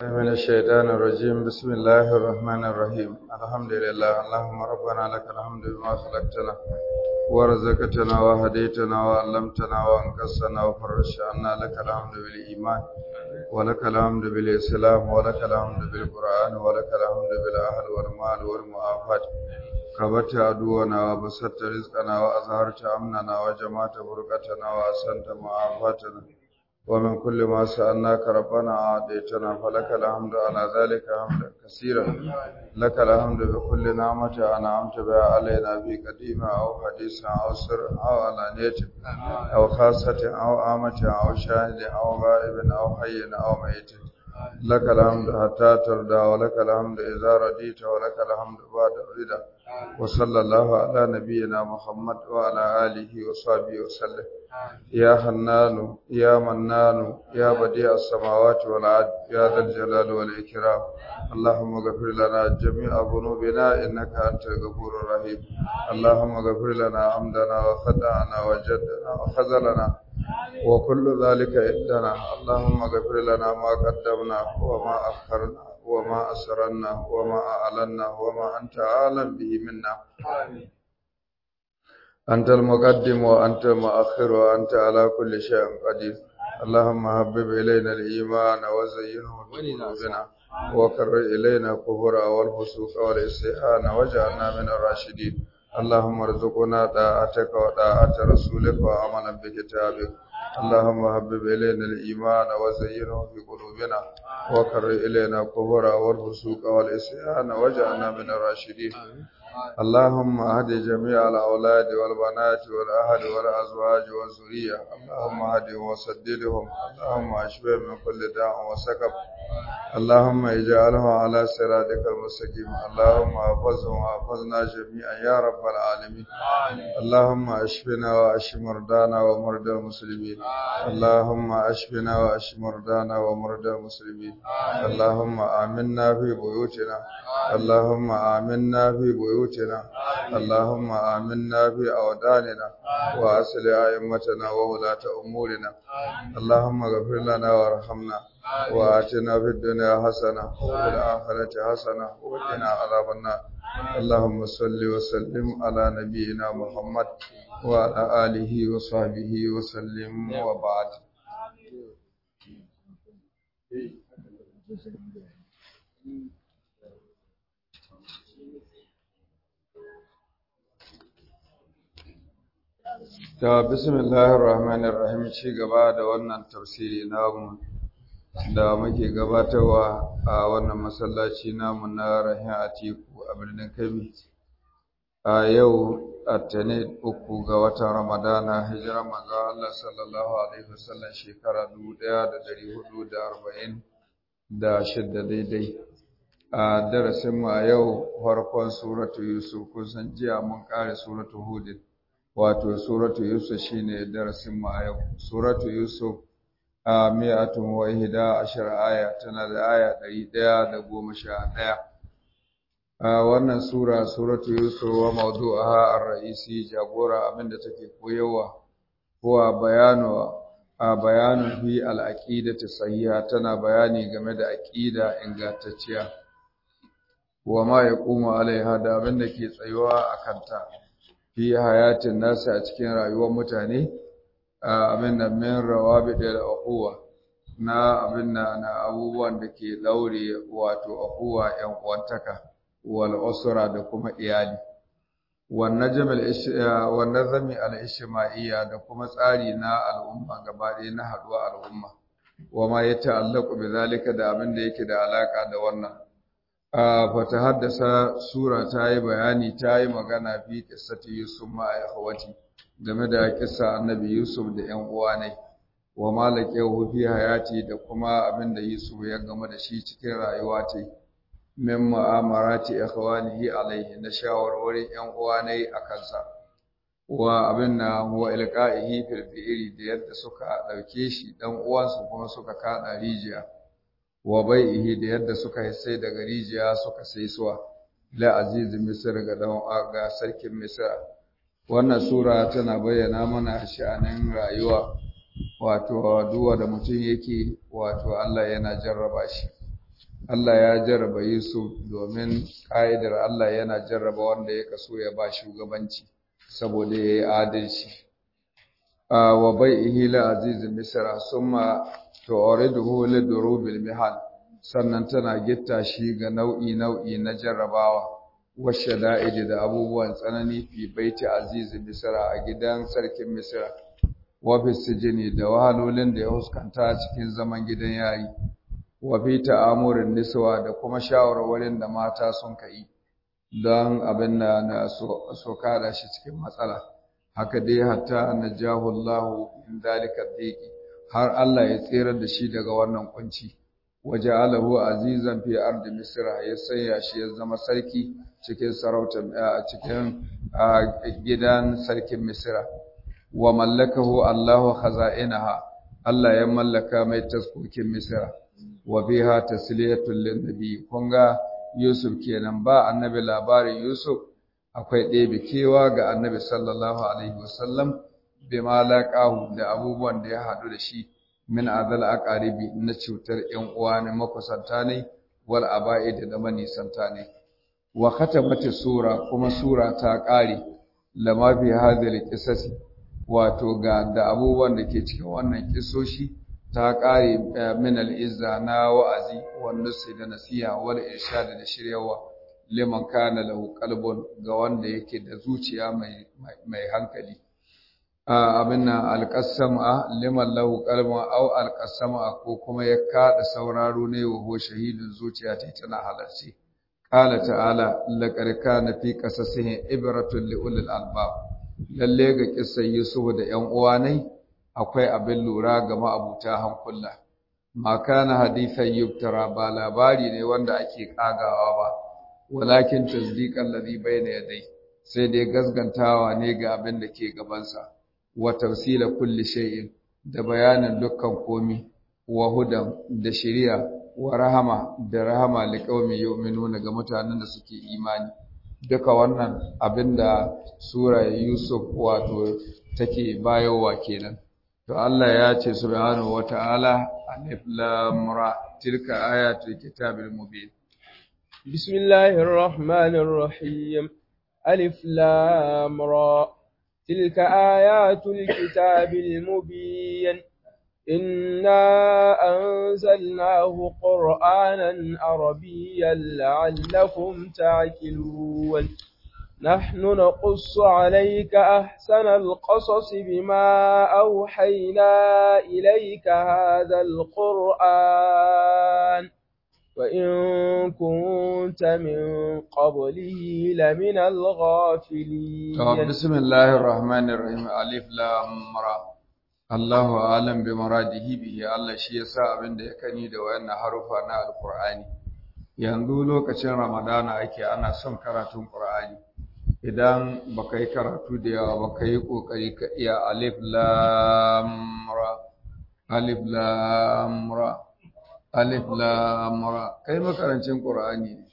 من الشيطان الرجيم بسم الله الرحمن الرحيم الحمد لله اللهم ربنا لك الحمد بما خلقتنا ورزقتنا وهديتنا وعلمتنا وانقذتنا وفرجت عنا لك الحمد بالإيمان ولك الحمد بالإسلام ولك الحمد بالقرآن ولك الحمد بالأهل والمال والمعافاة كبت عدونا وبسطت رزقنا وأظهرت أمننا وجمعت فرقتنا وأحسنت معافاتنا ومن كل ما سألناك ربنا أعطيتنا فلك الحمد على ذلك حمدا كثيرا لك الحمد بكل نعمة أنعمت بها علينا في قديمة أو حديثة أو سر أو علانية أو خاصة أو عامة أو شاهد أو غائب أو حي أو ميت لك الحمد حتى ترضى ولك الحمد إذا رضيت ولك الحمد بعد الرضا وصلى الله على نبينا محمد وعلى آله وصحبه وسلم يا حنان يا منان يا بديع السماوات والأرض يا ذا الجلال والإكرام اللهم اغفر لنا جميع ذنوبنا إنك أنت الغفور الرحيم اللهم اغفر لنا عمدنا وخطأنا وجدنا وخذلنا وكل ذلك عندنا اللهم اغفر لنا ما قدمنا وما أخرنا وما أسررنا وما أعلنا وما أنت أعلم به منا أنت المقدم وأنت المؤخر وأنت على كل شيء قدير اللهم حبب إلينا الإيمان وزينه في قلوبنا وكرر إلينا الكفر والفسوق والعصيان واجعلنا من الراشدين اللهم ارزقنا طاعتك وطاعة رسولك وعملا بكتابك اللهم حبب إلينا الإيمان وزينه في قلوبنا وكرر إلينا الكفر والفسوق والعصيان واجعلنا من الراشدين اللهم اهد جميع الأولاد والبنات والأهل والأزواج والذرية اللهم اهدهم وسددهم اللهم اشفهم من كل داء وسقم اللهم اجعلهم على صراطك المستقيم اللهم احفظهم واحفظنا جميعا يا رب العالمين اللهم اشفنا واشف مرضانا ومرضى المسلمين اللهم اشفنا واشف مرضانا ومرضى المسلمين اللهم آمنا في بيوتنا اللهم آمنا في بيوتنا اللهم آمنا في أوداننا وأصل أئمتنا وولاة أمورنا اللهم اغفر لنا وارحمنا وآتنا في الدنيا حسنة وفي الآخرة حسنة وقنا عذاب النار اللهم صل وسلم على نبينا محمد وعلى آله وصحبه وسلم وبعد Ta bismillahir rahmanir rahim ci gaba da wannan tafsiri namu da muke gabatarwa a wannan masallaci namu na Rahin Atiku a birnin Kebbi. A yau Attane uku ga watan Ramadana hijira manzo Allah sallallahu alaihi wasallam shekara 1440 da shidda daidai. A darasin mu a yau farkon suratu Yusuf kun san jiya mun kare suratu Hud. wato suratu yusuf shine darasin mu a yau suratu yusuf a mi'atun wa ihda ashar aya tana da aya ɗari ɗaya da goma sha ɗaya a wannan sura suratu yusuf wa mawdu'aha ar-ra'isi jagora abinda take koyarwa huwa bayanu a bayanin fi al-aqidati sahiha tana bayani game da aqida ingantacciya wa ma yaqumu alaiha da abinda ke tsayuwa akan ta fi hayatin nasu a cikin rayuwar mutane abin da min rawabi da uquwa na abin da na abubuwan da ke daure wato uquwa yan uwantaka wal usra da kuma iyali wan najm al wan nazmi al ijtimaiya da kuma tsari na al'umma gaba ɗaya na haduwa al'umma wa ma yata'allaqu bi zalika da abin da yake da alaka da wannan fata haddasa sura ta yi bayani ta yi magana fi kissati Yusuf ma a yahawati game da kissa annabi Yusuf da ‘yan uwa ne, wa malake fi hayati da kuma abin da Yusuf ya gama da shi cikin rayuwa ta min ma'amarati ikhwanihi alaihi na shawarwarin ‘yan uwa ne a kansa. Wa abin na wa ilqa'ihi fil bi'ri da yadda suka ɗauke shi ɗan uwansu kuma suka kaɗa rijiya. wa bai'ihi da yadda suka yi sai daga rijiya suka sai suwa la aziz misr ga dan ga sarkin misr wannan sura tana bayyana mana sha'anin rayuwa wato duwa da mutum yake wato Allah yana jarraba shi Allah ya jarraba Yusuf domin ƙa'idar Allah yana jarraba wanda ya kaso ya ba shugabanci saboda ya yi adalci. Wa bai ihila azizin Misra sun ma ta'ore da hule da rubin mihal sannan tana gitta shi ga nau'i-nau'i na jarrabawa, washe da'idi da abubuwan tsanani fi baiti azizin Misra a gidan sarkin Misra, wafis sijini da wahalolin da ya huskanta cikin zaman gidan yari. wa fi ta'amurin niswa da kuma shawarwarin da mata sun kai don abin da na so kada shi cikin matsala haka dai hatta najahu Allah min dalika dhiqi har Allah ya tsere da shi daga wannan kunci waja'alahu azizan fi ardi misra ya sanya shi ya zama sarki cikin sarautar cikin gidan sarkin misra wa mallakahu Allahu khaza'inaha Allah ya mallaka mai taskokin misra wa biha tasliyatul linnabi kun ga Yusuf kenan ba annabi labarin Yusuf akwai ɗebe kewa ga annabi sallallahu alaihi wasallam bima laqahu da abubuwan da ya haɗu da shi min azal aqaribi na cutar ƴan uwa ne makusanta ne wal aba'id da manisanta ne wa khatamati sura kuma sura ta ƙare lama fi hadhihi qisasi wato ga da abubuwan da ke cikin wannan kisoshi ta ƙare min al'izza na wa'azi wanda su da nasiha wal irshad da shiryawa liman kana lahu qalbun ga wanda yake da zuciya mai mai hankali abin nan alqasama liman lahu qalbun aw alqasama ko kuma ya kada sauraro ne wa shahidin zuciya ta tana halarci qala ta'ala laqad kana fi qasasihi ibratun li ulil albab lalle ga kissan yusuf da ƴan uwa ne akwai abin lura ga ma'abuta hankula ma kana hadithan yuftara ba labari ne wanda ake kagawa ba walakin tasdiqan ladhi bayna yadai sai dai gasgantawa ne ga abin da ke gabansa wa tafsila kulli shay'in da bayanin dukkan komi wa hudan da shari'a wa rahama da rahama liqaumi yu'minuna ga mutanen da suke imani duka wannan abinda sura Yusuf wato take bayowa kenan to Allah ya ce subhanahu wata'ala alif lam ra tilka ayatul kitabil mubin bismillahir rahmanir rahim alif lam ra tilka ayatul kitabil mubin إنا أنزلناه قرآنا عربيا لعلكم تعقلون نحن نقص عليك أحسن القصص بما أوحينا إليك هذا القرآن وإن كنت من قبله لمن الغافلين بسم الله الرحمن الرحيم ألف لام را الله أعلم بمراده به الله شيء يسا abin da ya kani da wayannan harufa na alqur'ani yanzu lokacin ramadana ake ana son karatun qur'ani idan baka yi karatu da yawa baka yi kokari ka iya alif lam ra alif lam ra alif lam ra kai makarancin qur'ani ne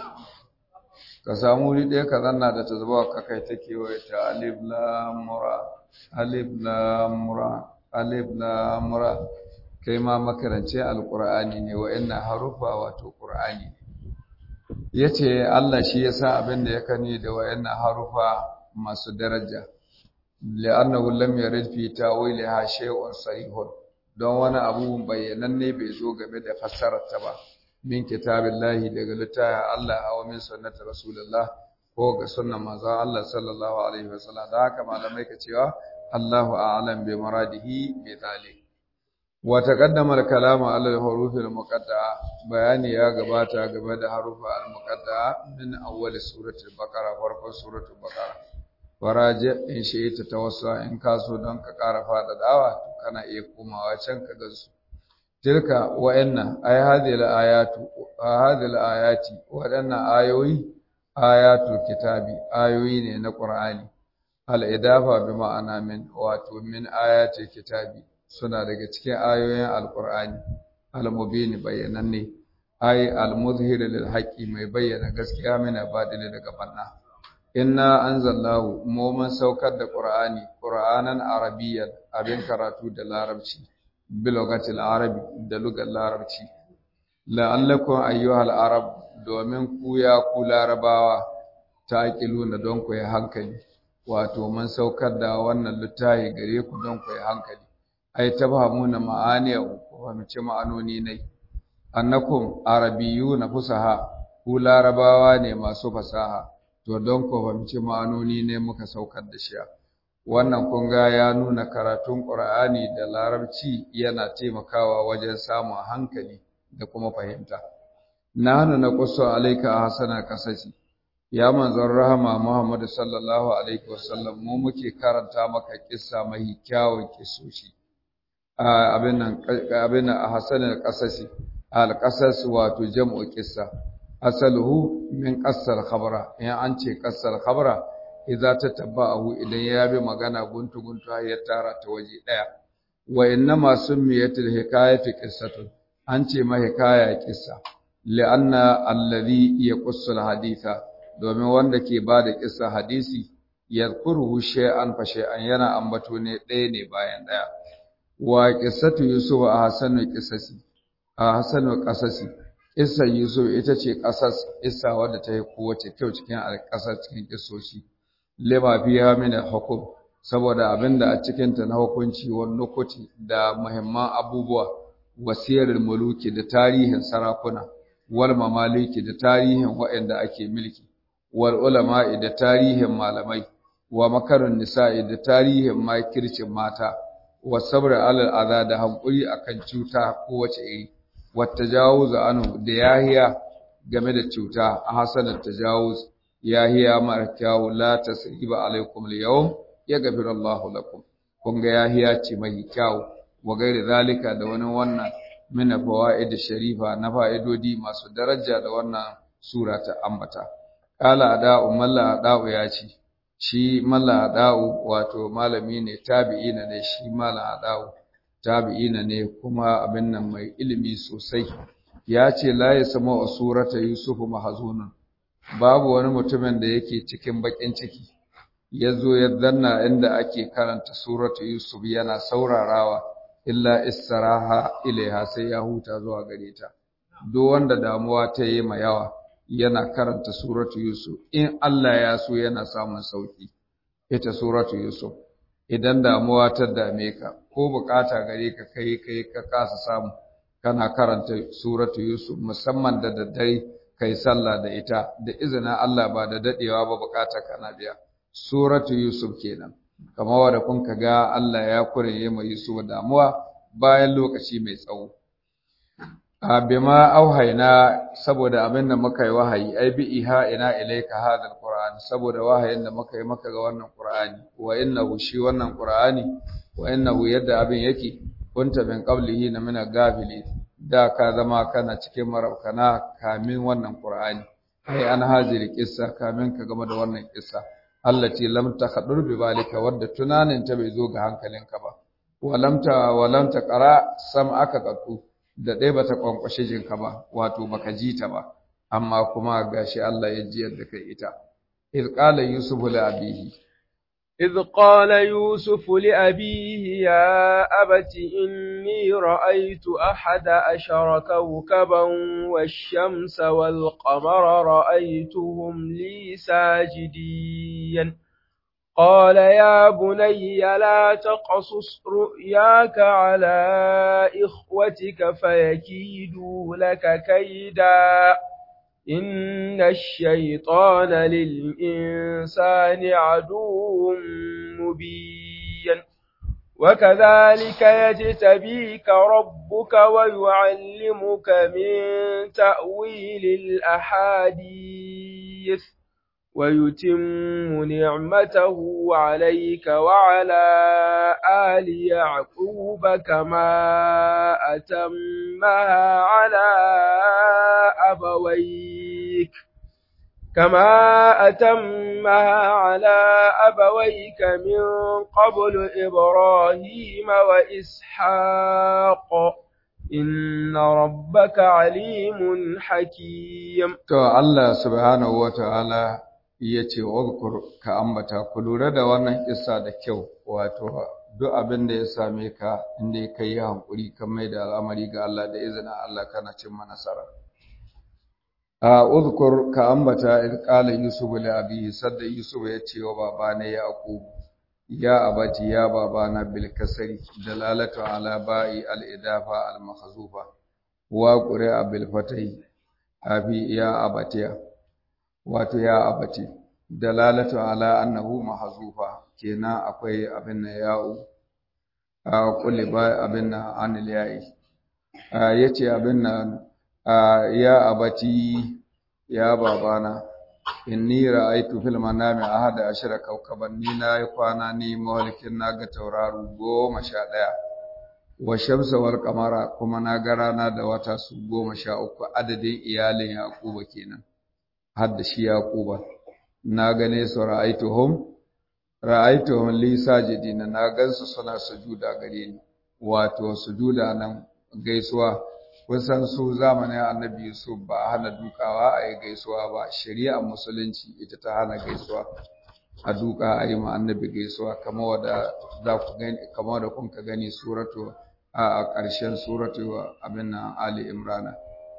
ka samu wuri ɗaya ka zanna da tazbawa ka kai ta kewaye ta alif lam ra alif lam ra alif lam ra kai ma makarancin alqur'ani ne wa'annan harufa wato qur'ani ne yace Allah shi yasa abin da ya kani da wayannan harufa masu daraja li'annahu lam yarid fi ta'wiliha shay'un sarihun don wani abu bayyananne bai zo game da fassarar ta ba min kitabillahi daga littafin Allah aw min sunnati rasulullah ko ga sunnan manzon Allah sallallahu alaihi wasallam da haka malamai ka cewa Allahu a'lam bi maradihi bi zalik wa taqaddama al-kalamu ala al-huruf al-muqatta'a bayani ya gabata game da harufa al-muqatta'a min awwal surati al-baqara farkon surati al-baqara waraje in shi ta tawassa in kaso don ka ƙara fada dawa kana iya komawa can ka gansu tilka wa'anna ay hadhihi al-ayatu hadhihi al-ayati wadannan ayoyi ayatul kitabi ayoyi ne na qur'ani al-idafa bi ma'ana min wato min ayatil kitabi suna daga cikin ayoyin alkur'ani al-mubini bayyananne ay al-muzhir lil haqqi mai bayyana gaskiya mina badili daga banna inna anzalnahu mu mun saukar da qur'ani qur'anan arabiyyan abin karatu da larabci bilogatil arabi da lugar larabci la'allakum ayyuhal arab domin ku ya ku larabawa taqiluna don ku yi hankali wato mun saukar da wannan littafi gare ku don ku yi hankali ai tabhamuna ma'aniya ku fahimci ma'anoni ne annakum arabiyuna fusaha ku larabawa ne masu fasaha to don ku fahimci ma'anoni ne muka saukar da shi wannan kun ga ya nuna karatun Qur'ani da larabci yana taimakawa wajen samun hankali da kuma fahimta nahnu naqussu alayka ahsana qasasi ya manzon rahama Muhammad sallallahu alaihi wasallam mu muke karanta maka kissa mai kyawun kisoshi abin nan abin nan ahsana qasasi al qasas wato jam'u kissa asaluhu min qassal khabara in an ce qassal khabara idza tatabba'ahu idan ya bi magana guntu guntu har ya tara ta waje daya wa innama summiyatil hikayatu qissatun an ce ma hikaya kissa li'anna alladhi yaqussul haditha domin wanda ke bada kissa hadisi yadhkuruhu shay'an fa shay'an yana ambato ne ɗaya ne bayan ɗaya wa qissatu yusuf a hasanu qissasi a hasanu qasasi Kissar Yusuf ita ce ƙasas isa wadda ta yi kowace kyau cikin alƙasar cikin ƙisoshi. Lima fiya mini hukum saboda abin da a cikinta na hukunci wani nukuti da muhimman abubuwa wasiyarar muluki da tarihin sarakuna wal mamaliki da tarihin waɗanda ake milki wal ulama'i da tarihin malamai wa makarun nisa'i da tarihin makircin mata wa sabra alal adha da hankuri akan cuta kowace iri والتجاوز عنه da yahiya game da cuta a hasanar tajawuz yahiya mara kyawu la tasriba alaikum al-yawm yaghfir Allahu lakum kun ga yahiya ce mai kyawu wa gairi zalika da wani wannan mina fawaid sharifa na fa'idodi masu daraja da wannan sura ta ambata qala ada'u malla ada'u ya ce shi malla ada'u wato malami ne tabi'ina ne shi malla ada'u tabi'ina ne kuma abin nan mai ilimi sosai ya ce la ya sama surata yusuf mahzunun babu wani mutumin da yake cikin bakin ciki ya zo ya danna inda ake karanta suratu yusuf yana saurarawa illa istaraha ilaiha sai ya huta zuwa gare ta duk wanda damuwa ta yi ma yawa yana karanta suratu yusuf in Allah ya so yana samun sauki ita suratu yusuf idan damuwa ta dame ka ko bukata gare ka kai kai ka kasa samu kana karanta suratu yusuf musamman da daddare kai sallah da ita da izinin Allah ba da dadewa ba bukata kana biya suratu yusuf kenan kamar wanda kun ka ga Allah ya kureye mai yusuf damuwa bayan lokaci mai tsawo a bima auhaina saboda abin da muka yi wahayi ai bi iha ina ilaika hadal qur'an saboda wahayin da muka yi maka ga wannan qur'ani wa innahu shi wannan qur'ani wa innahu yadda abin yake kunta min qablihi na mina gafili da ka zama kana cikin marabkana kamin wannan qur'ani ai an haziri kissa kamin ka game da wannan kissa allati lam takhadur bi balika wadda tunanin ta bai zo ga hankalinka ba wa lam ta wa lam taqra sam'aka qattu da dai bata kwankwashe jinka ba wato baka ji ta ba amma kuma gashi Allah ya ji yadda kai ita iz qala yusuf li abihi إذ قال يوسف لأبيه يا أبت إني رأيت أحد أشر كوكبا والشمس والقمر رأيتهم لي ساجدين قال يا بني لا تقصص رؤياك على إخوتك فيكيدوا لك كيدا إن الشيطان للإنسان عدو مبين وكذلك يجتبيك ربك ويعلمك من تأويل الأحاديث ويتم نعمته عليك وعلى آل يعقوب كما أتمها على أبويك كما أتمها على أبويك من قبل إبراهيم وإسحاق إن ربك عليم حكيم to Allah subhanahu wataala yace wazkur ka ambata ku lura da wannan kissa da kyau wato duk abin da ya same ka inda ka yi hankuri kan mai da al'amari ga Allah da izinin Allah kana cimma nasara a uzkur ka ambata in qala yusuf li abihi sadda yusuf ya ce wa babana yaqub ya abati ya babana bil kasri dalalatu ala ba'i al idafa al mahzufa wa qura bil fatai abi ya abatiya wato ya abati dalalatu ala annahu mahzufa kenan akwai abin na ya'u a kulli ba abin na anil ya'i yace abin nan ya abati ya babana inni ra'aytu fil manami ahada ashara kawkaban ni na yi kwana ni mawalkin naga tauraro goma sha ɗaya wa shamsa wal qamara kuma na ga rana da wata su goma sha uku adadin iyalin yaquba kenan har da shi yaquba na gane su ra'aytuhum ra'aytuhum li sajidina na gansu suna sujuda gare ni wato sujuda nan gaisuwa kusan su zamanin annabi Yusuf ba a hana dukawa a yi gaisuwa ba shari'ar musulunci ita ta hana gaisuwa a duka a yi ma annabi gaisuwa kamar wadda za ku gani kamar da kun ka gani suratu a ƙarshen suratu abin nan Ali Imrana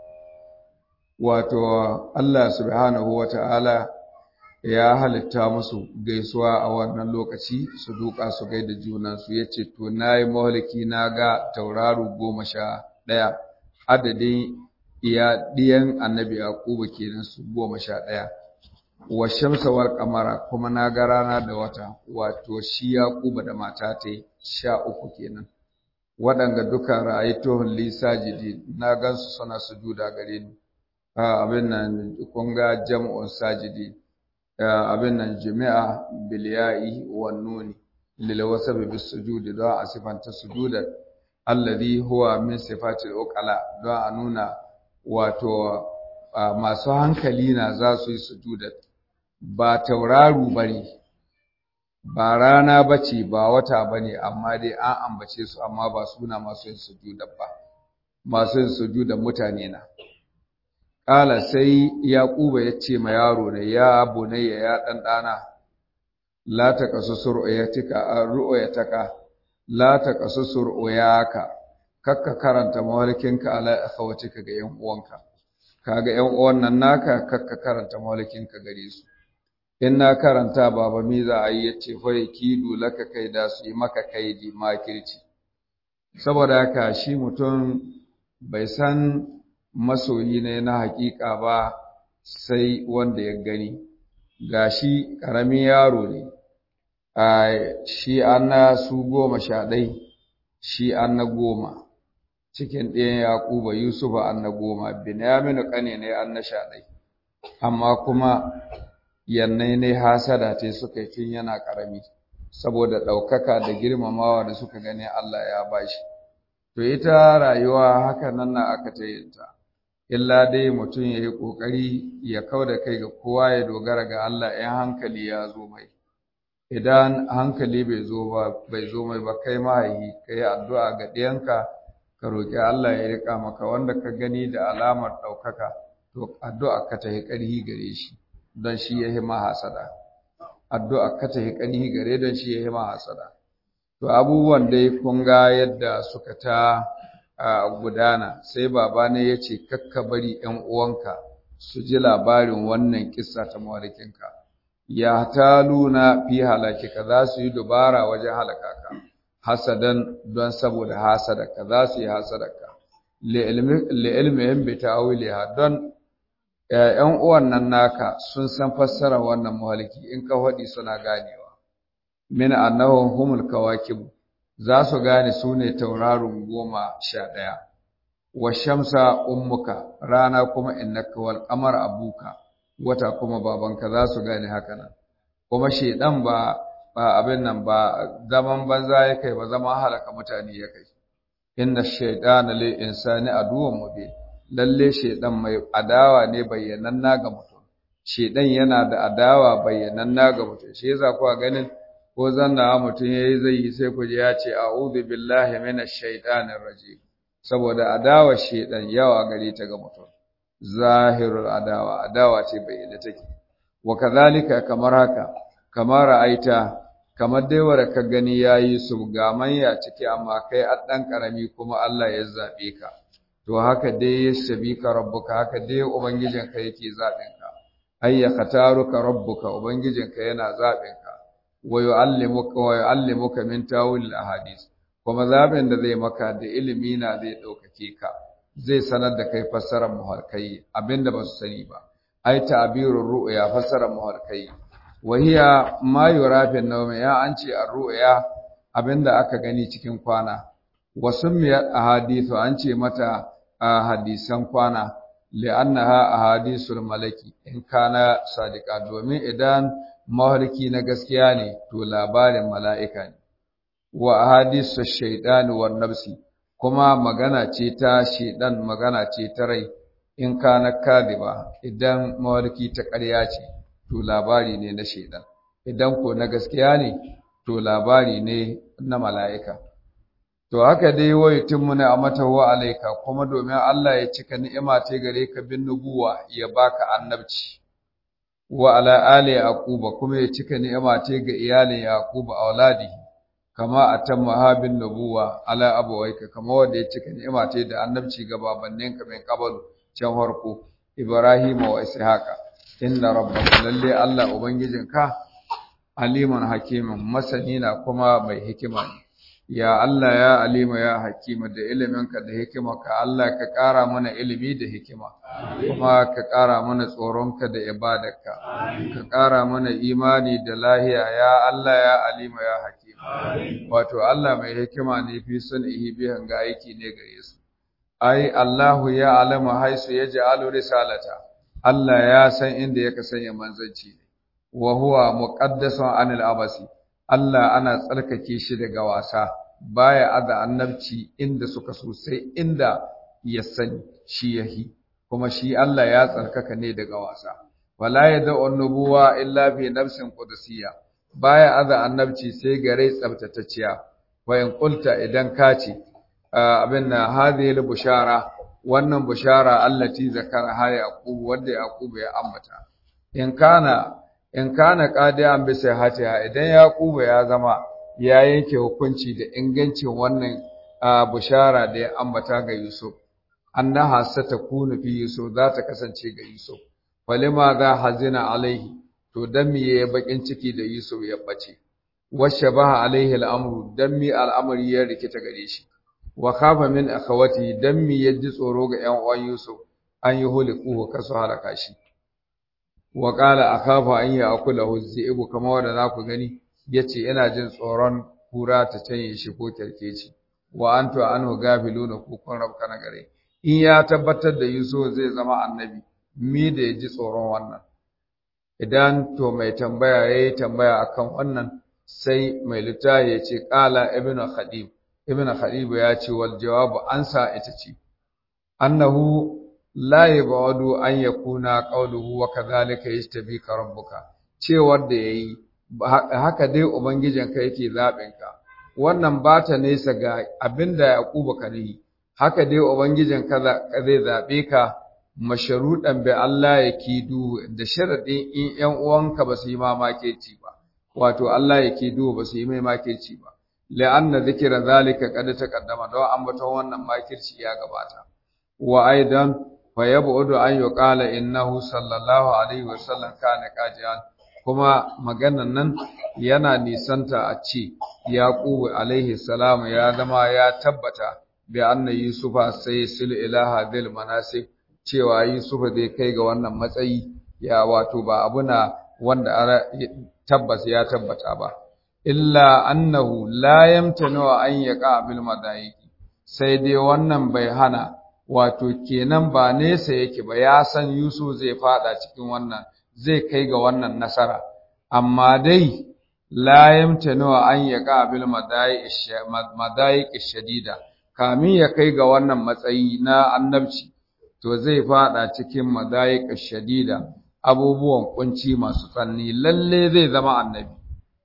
wato Allah subhanahu wata'ala ya halitta musu gaisuwa a wannan lokaci su duka su gaida junansu ya ce to na yi mahaliki na ga tauraro goma sha ɗaya adadin iya ɗiyan annabi yaquba kenan su goma sha ɗaya wa shamsa wal qamara kuma na ga rana da wata wato shi yaquba da mata ta sha uku kenan waɗanga duka ra'aytuhum li sajidi na gansu suna sujuda gare ni abin nan kun ga jam'un sajidi abin nan jami'a bil ya'i wan nuni lil wasabi bis sujudi da a sifanta sujudan alladhi huwa min sifatil uqala don a nuna wato masu hankali na za su yi sujuda ba tauraru bane ba rana bace ba wata bane amma dai an ambace su amma ba suna masu yin sujuda ba masu yin sujuda mutane na Ƙala sai Yaƙuba ya ce ma yaro ne, ya bunayya ya ɗan ɗana, la ta kasu sur'oyatika ru'oyataka, la ta kasu sur'oyaka, kakka karanta mawalkinka ala akhawatika ga ‘yan uwanka, kaga ‘yan uwan nan naka kakka karanta mawalkinka gare su. In na karanta baba mi za a yi ya ce fa kidu laka kai da su yi maka kaidi makirci. Saboda haka shi mutum bai san masoyi ne na hakika ba sai wanda ya gani gashi ƙaramin yaro ne a shi an na su goma sha ɗai shi an na goma cikin ɗayan yaƙuba yusufa an na goma binyaminu ƙane ne an na sha ɗai amma kuma yannai ne hasada ce suka yi tun yana ƙarami saboda ɗaukaka da girmamawa da suka gani Allah ya bashi to ita rayuwa haka nan na aka ta yinta illa dai mutum ya yi ƙoƙari ya kau da kai ga kowa ya dogara ga Allah in hankali ya zo mai idan hankali bai zo ba bai zo mai ba kai mahaihi ka yi addu'a ga ɗiyanka ka roƙi Allah ya riƙa maka wanda ka gani da alamar ɗaukaka to addu'a ka ta yi ƙarhi gare shi don shi ya yi mahasada addu'a ka ta yi ƙarhi gare don shi ya yi mahasada to abubuwan dai kun ga yadda suka ta a gudana sai baba ne ya ce kakka bari ‘yan uwanka su ji labarin wannan kissa ta mawarikinka ya ta luna fi halakika za su yi dubara wajen halaka ka hasadan don saboda hasadaka za su yi hasadaka li'ilmihin bi ta'awiliha don ‘yan uwan nan naka sun san fassara wannan mahaliki in ka faɗi suna ganewa min annahum humul kawakibu za su gane su ne tauraron goma sha ɗaya, wa shamsa ummuka rana kuma innaka wal qamar abuka wata kuma babanka za su gane haka nan kuma shedan ba ba abin nan ba zaman banza ya kai ba zama halaka mutane ya kai inna shaytana lil insani aduwwun mubin lalle shedan mai adawa ne bayyananna ga mutum shedan yana da adawa bayyananna ga mutum shi yasa kuwa ganin ko zanna mutum yayi zai yi sai ku ji ya ce a'udhu billahi minash shaitanir rajim saboda adawa shedan yawa gare ta ga mutum zahirul adawa adawa ce bayyana take wa kadhalika kamar haka kamar ra'aita kamar dai wanda ka gani yayi su ga manya ciki amma kai a dan karami kuma Allah ya zabe ka to haka dai yasbika rabbuka haka dai ubangijinka yake zabin ka ayya khataruka rabbuka ubangijinka yana zabin ka wa yu'allimuka wa yu'allimuka min tawil ahadith kuma zabin da zai maka da ilimi na zai daukake ka zai sanar da kai fassarar muhalkai abinda ba su sani ba ai ta'birur ru'ya fassarar muhalkai wa hiya ma yura fi nawm ya an ce ar-ru'ya abinda aka gani cikin kwana wa summiyat ahadithu an ce mata hadisan kwana li'annaha ahadithul malaki in kana sadiqa domin idan mahalki na gaskiya ne to labarin mala'ika ne wa ahadisu shaytan wan nafsi kuma magana ce ta shaydan magana ce ta rai in kana kadiba idan mahalki ta ƙarya ce to labari ne na shaydan idan ko na gaskiya ne to labari ne na mala'ika to haka dai wai tummuna a mata wa alaika kuma domin Allah ya cika ni'ima ta gare ka bin nubuwa ya baka annabci wa ala ali yaquba kuma ya cika ni'ima ta ga iyalin yaquba auladihi kama atamma habin nubuwa ala abawaika kama wanda ya cika ni'ima ta da annabci ga babanninka min qablu can farko ibrahim wa ishaqa inna rabbaka lalle Allah ubangijinka aliman hakimin masani na kuma mai hikima ne ya Allah ya alima ya hakima da iliminka da hikimarka Allah ka ƙara mana ilimi da hikima kuma ka ƙara mana tsoronka da ibadarka ka ƙara mana imani da lahiya ya Allah ya alima ya hakima wato Allah mai hikima ne fi sunihi bihan ga aiki ne gare su ai Allahu ya alama haisu ya ja'alu risalata Allah ya san inda ya sanya manzanci ne wa huwa muqaddasun anil abasi Allah ana tsarkake shi daga wasa baya aza annabci inda suka so sai inda ya sani shi yahi kuma shi Allah ya tsarkaka ne daga wasa wala yad'u an-nubuwa illa fi nafsin qudusiyya baya aza annabci sai gare tsabtatacciya wa in qulta idan ka ce abin na hadhihi bushara wannan bushara allati zakara ha yaqub wanda yaqub ya ambata in kana in kana qadiyan bi sihhatiha idan yaquba ya zama ya yanke hukunci da ingancin wannan bushara da ya ambata ga yusuf annaha satakunu fi yusuf za ta kasance ga yusuf falima za hazina alaihi to dan me yayi bakin ciki da yusuf ya bace washabaha alaihi al'amru dan me al'amari ya rikita gare shi wa khafa min akhawati dan me yaji tsoro ga ƴan uwan yusuf an yi huliku kasu halaka shi wa qala akhafu an ya'kulahu dhi'bu kama wanda za ku gani yace ina jin tsoron kura ta canye shi ko kerkeci wa antu anhu gafiluna ku kun rabka na gare in ya tabbatar da Yusuf zai zama annabi mi da yaji tsoron wannan idan to mai tambaya yayi tambaya akan wannan sai mai littafi ya ce qala ibnu khadib ibnu khadib ya ce wal jawabu ansa ita ce annahu la yabadu an yakuna qawluhu wa kadhalika yastabika rabbuka cewar da yayi haka dai ubangijinka yake zabin ka wannan ba ta nesa ga abinda yaquba kan yi haka dai ubangijinka zai zabe ka masharudan bi Allah yakidu da sharadin in ƴan uwanka ba su yi mamakeci ba wato Allah yakidu ba su yi mai makirci ba la'anna dhikra zalika qad taqaddama don ambaton wannan makirci ya gabata wa aidan fa yab'udu an yuqala innahu sallallahu alaihi wasallam kana qajian kuma maganan nan yana nisanta a ce yaqubu alaihi salam ya zama ya tabbata bi anna yusufa sai sil ilaha dil manasik cewa yusufa zai kai ga wannan matsayi ya wato ba abuna wanda tabbas ya tabbata ba illa annahu la yamtanu an yaqa bil madaiki sai dai wannan bai hana wato kenan ba nesa yake ba ya san Yusuf zai fada cikin wannan zai kai ga wannan nasara amma dai la yamtanu an yaqa bil madaiki shadida kamin ya kai ga wannan matsayi na annabci to zai fada cikin madaiki shadida abubuwan kunci masu tsanni lalle zai zama annabi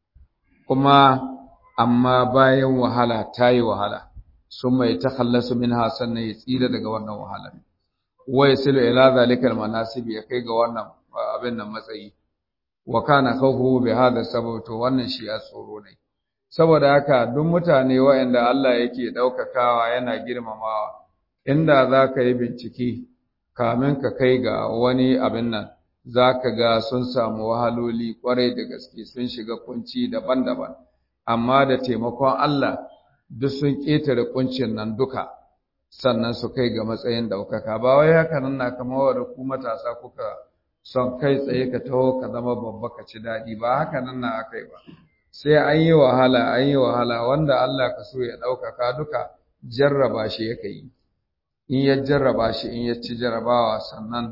kuma amma bayan wahala ta yi wahala sun mai ta khallasu min sannan ya tsira daga wannan wahala wa yasilu ila zalikal manasib ya kai ga wannan abin nan matsayi wa kana khawfuhu bi hadha sabab to wannan shi a tsoro ne saboda haka duk mutane waɗanda Allah yake ɗaukakawa yana girmamawa inda za ka yi bincike kamin ka kai ga wani abin nan za ka ga sun samu wahaloli ƙwarai da gaske sun shiga kunci daban-daban amma da taimakon Allah duk sun ƙetare kuncin nan duka sannan su kai ga matsayin ɗaukaka ba wai haka nan na kamar wa ku matasa kuka son kai tsaye ka taho ka zama babba ka ci daɗi ba haka nan na aka yi ba sai an yi wahala an yi wahala wanda Allah ka so ya ɗaukaka duka jarraba shi yake yi in ya jarraba shi in ya ci jarrabawa sannan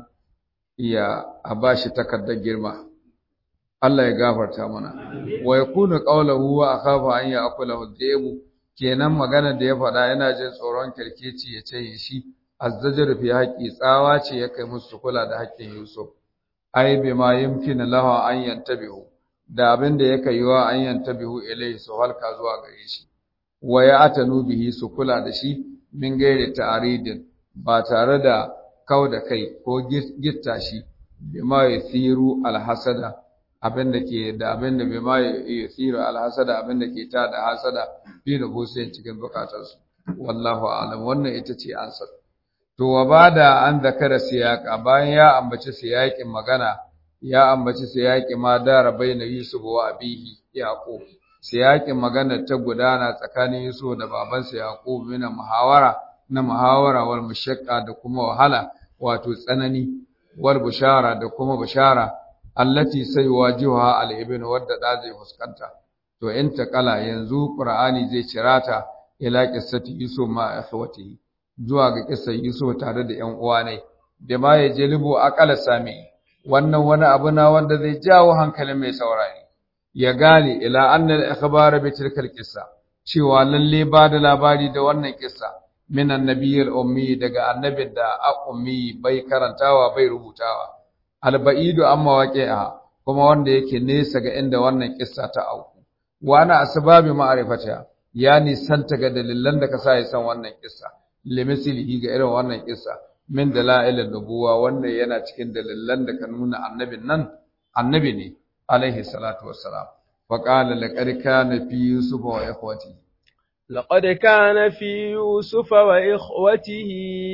ya a ba shi takardar girma Allah ya gafarta mana wa yakunu qawluhu wa akhafu an ya'kulahu debu kenan magana da ya faɗa yana jin tsoron kirkeci ya ce shi azzajar fi haƙi tsawa ce ya kai musu kula da haƙƙin Yusuf ai bima yumkinu lahu an yantabihu da abin da yake yiwa an yantabihu ilayhi su halka zuwa gare shi wa ya atanu bihi su kula da shi min gairi ta'aridin ba tare da kau da kai ko gitta shi bima yathiru alhasada abin da ke da abin da bima yathiru alhasada abin da ke ta da hasada fi da sai cikin bukatarsu wallahu a'lam wannan ita ce ansar to wa bada an zakara siyaka bayan ya ambaci siyakin magana ya ambaci siyaki ma dara baina Yusuf wa abihi Yaqub siyakin magana ta gudana tsakanin Yusuf da babansa Yaqub mina muhawara na muhawara wal mushaqqa da kuma wahala wato tsanani wal bushara da kuma bushara allati sai wajiha al ibn wadda da zai fuskanta to in ta kala yanzu Qur'ani zai cirata ila qissati Yusuf ma akhwatihi zuwa ga kissar Yusuf tare da ƴan uwa ne da ma ya jelibu aqala sami wannan wani abu na wanda zai jawo hankalin mai saurari ya gane ila annal ikhbar bi tilkal qissa cewa lalle ba da labari da wannan kissa min annabiyil ummi daga annabin da a ummi bai karantawa bai rubutawa albaidu amma waqi'a kuma wanda yake nesa ga inda wannan kissa ta auku wa ana asbabi ma'rifata ya nisanta ga dalilan da ka sa ya san wannan kissa limislihi ga irin wannan kissa min dalailin nubuwa wannan yana cikin dalilan da ka nuna annabin nan annabi ne alaihi salatu wassalam wa qala laqad kana fi yusuf wa ikhwati لقد كان في يوسف وإخوته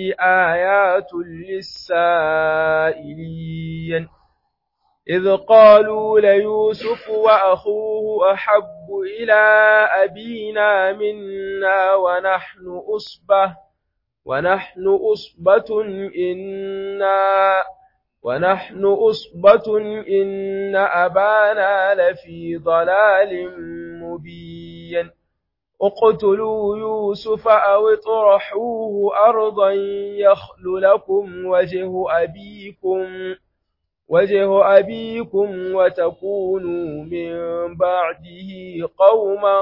آيات للسائلين إذ قالوا ليوسف وأخوه أحب إلى أبينا منا ونحن أصبه ونحن أصبة إنا ونحن أصبة إن أبانا لفي ضلال مبين اقتلوا يوسف أو اطرحوه أرضا يخل لكم وجه أبيكم وجه أبيكم وتكونوا من بعده قوما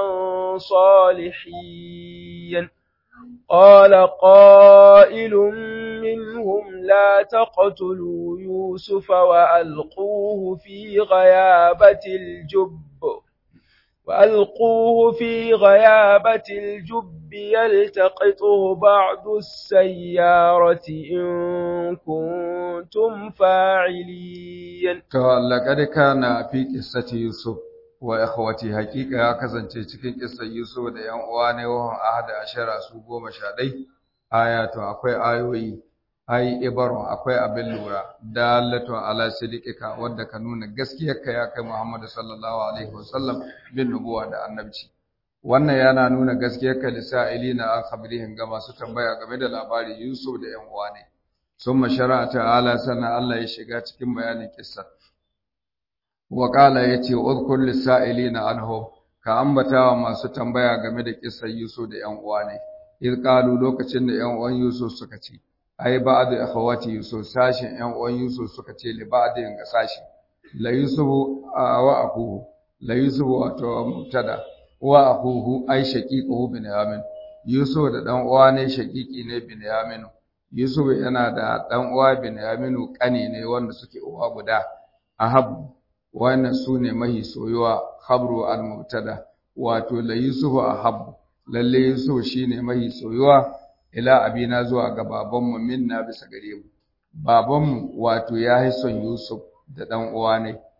صالحين قال قائل منهم لا تقتلوا يوسف وألقوه في غيابة الجب وألقوه في غيابة الجب يلتقطه بعض السيارة إن كنتم فاعلين لقد كان في قصة يوسف wa ikhwati haqiqa ya kasance cikin kissar Yusuf da ƴan uwa ne wa ahada ashara su goma sha ɗai ayatu akwai ayoyi ai ibaru akwai abin lura dalatu ala sidiqika wanda ka nuna gaskiyarka ya kai Muhammad sallallahu alaihi wasallam bin nubuwa da annabci wannan yana nuna gaskiyarka lisa'ilina an khabrihim ga masu tambaya game da labarin Yusuf da ƴan uwa ne summa shara'a ta'ala sana Allah ya shiga cikin bayanin kissar Waƙala ya ce, Uzkur lissa'ili na anhum, ka ambata wa masu tambaya game da ƙisar Yusuf da ‘yan uwa ne, iz ƙalu lokacin da ‘yan uwan Yusuf suka ce, ai ba da akhawati Yusuf sashin ‘yan uwan Yusuf suka ce li ba da ga sashi, la Yusuf wa akuhu, la Yusuf wato mubtada, wa akuhu ai shaqiquhu Binyamin. Yusuf da ɗan uwa ne shaqiqi ne Binyamin. Yusuf yana da ɗan uwa Binyaminu ƙani ne wanda suke uwa guda. Ahab wannan su ne mahi soyuwa habru al-mubtada wato la yusufu ahab lalle yusuf shine mahi soyuwa ila abina zuwa ga babanmu minna bisa gare mu babanmu wato ya yi son yusuf da dan uwa ne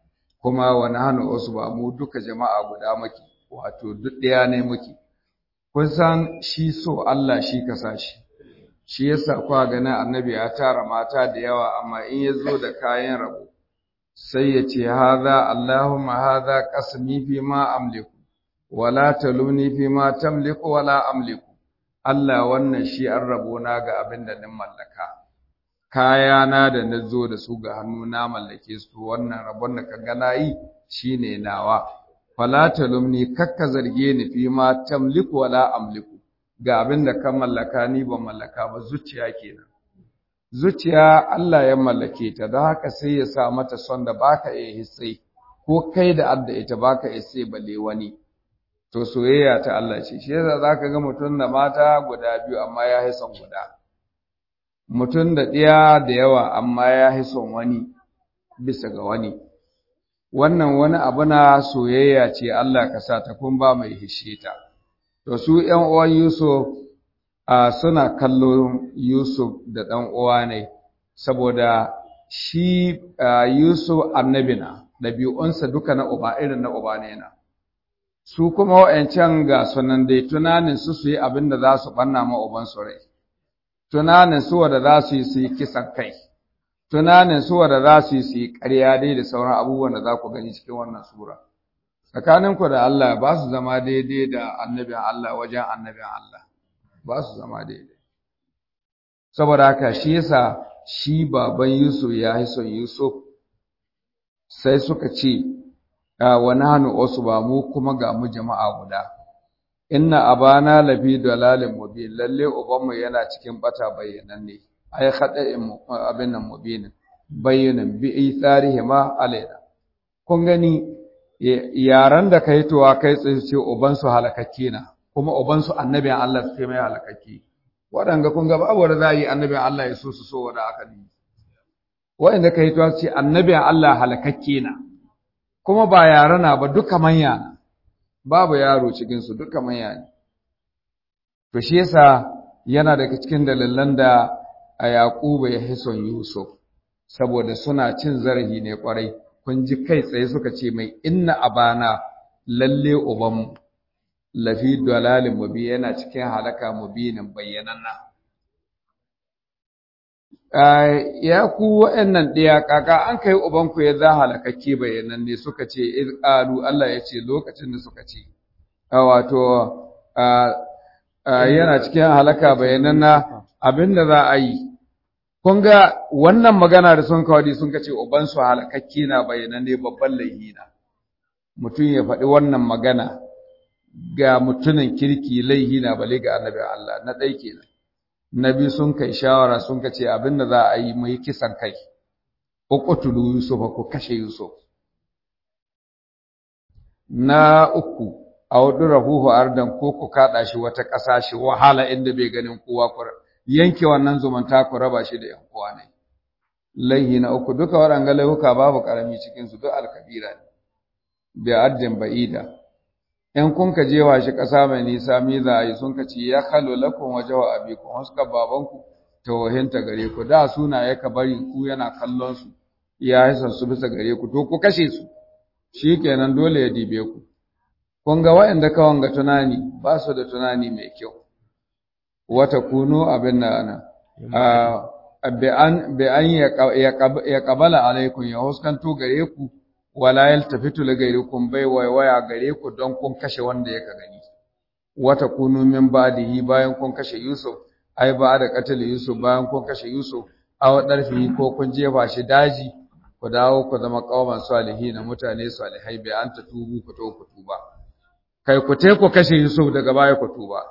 kuma wa nahnu usba mu duka jama'a guda muke wato duk ɗaya ne muke kun san shi so Allah shi ka sa shi shi yasa kwa ganin annabi ya tara mata da yawa amma in ya zo da kayan rabo sai ya ce haza Allahumma haza qasmi fi ma amliku wala taluni fi ma tamliku wala amliku Allah wannan shi an rabo na ga abin da nin mallaka kayana da na zo da su ga hannu na mallake su wannan rabon da ka ga nayi shine nawa fala talumni kakka zarge ni fi ma tamliku wala amliku ga abin da ka mallaka ni ban mallaka ba zuciya kenan zuciya Allah ya mallake ta don haka sai ya sa mata son da baka iya hissai ko kai da adda ita baka iya sai balle wani to soyayya ta Allah ce shi yasa zaka ga mutum da mata guda biyu amma ya hi son guda mutum da ɗiya da yawa amma ya hi son wani bisa ga wani wannan wani abu na soyayya ce Allah ka sa ta kun ba mai hishe ta to su ƴan uwan Yusuf a suna kallon Yusuf da ɗan uwa ne saboda shi Yusuf annabi na ɗabi'unsa duka na uba irin na uba ne na su kuma wa'ancan ga sunan dai tunanin su su yi abin da za su ɓanna ma uban su rai tunanin su wanda za su yi su yi kisan kai tunanin su wanda za su yi su yi ƙarya dai da sauran abubuwan da za ku gani cikin wannan sura tsakaninku da Allah ba su zama daidai da annabin Allah wajen annabin Allah ba su zama daidai saboda haka shi yasa shi baban Yusuf ya yi son Yusuf sai suka ce wa nahnu usba mu kuma ga mu jama'a guda inna abana lafi dalalin mubin lalle ubanmu yana cikin bata bayyananne ay khada'in abin nan mubin bayyanan bi itharihima alaina kun gani yaran da kai towa kai tsaye ce uban su halakakke na kuma uban su annabin Allah su mai halakakke waɗanga kun ga babu da za yi annabin Allah ya so su so wanda aka yi waɗanda kai towa ce annabin Allah halakakke na kuma ba yara na ba duka manya na babu yaro cikinsu duka manya ne to shi yasa yana daga cikin dalilan da a Yaquba ya hison Yusuf saboda suna cin zarafi ne kwarai kun ji kai tsaye suka ce mai inna abana lalle ubanmu lafi dalalin mubi yana cikin halaka mubinin bayyananna ya ku wa'annan ɗaya kaka an kai ubanku ya za halakakke bayanan ne suka ce iz qalu Allah ya ce lokacin da suka ce wato yana cikin halaka bayanan na abinda za a yi kun ga wannan magana da sun kawadi sun kace uban su halakakke na bayanan ne babban laihi na mutum ya faɗi wannan magana ga mutumin kirki laihi na bale ga annabi Allah na ɗai kenan nabi sun kai shawara sun ka ce abin da za a yi mai kisan kai uqtulu yusuf ko kashe yusuf na uku awdurahu ardan ko ku kada shi wata ƙasa shi wahala inda bai ganin kowa ku yanke wannan zumunta ku raba shi da yan uwa ne laihi na uku duka waɗanga laihuka babu karami cikin su duk alkabira ne bi addin ba'ida in kun ka jewa shi ƙasa mai nisa mi za a yi sun ka ce ya khalo lakum wa jawa abikum haska babanku tawahinta gare ku da suna ya ka bari ku yana kallon su ya yi su bisa gare ku to ku kashe su shikenan dole ya dibe ku kun ga waɗanda kawan ga tunani ba su da tunani mai kyau wata kunu abin da ana bi an bi an ya qabala alaikum ya huskanto gare ku wala yaltafitu li ghayrikum bai waya gare ku don kun kashe wanda yaka gani wata kunu min ba'dihi bayan kun kashe Yusuf ai ba da katal Yusuf bayan kun kashe Yusuf aw darfi ko kun jefa shi daji ku dawo ku zama kauman salihin mutane salihai bai an ta tubu ku to ku tuba kai ku te ku kashe Yusuf daga baya ku tuba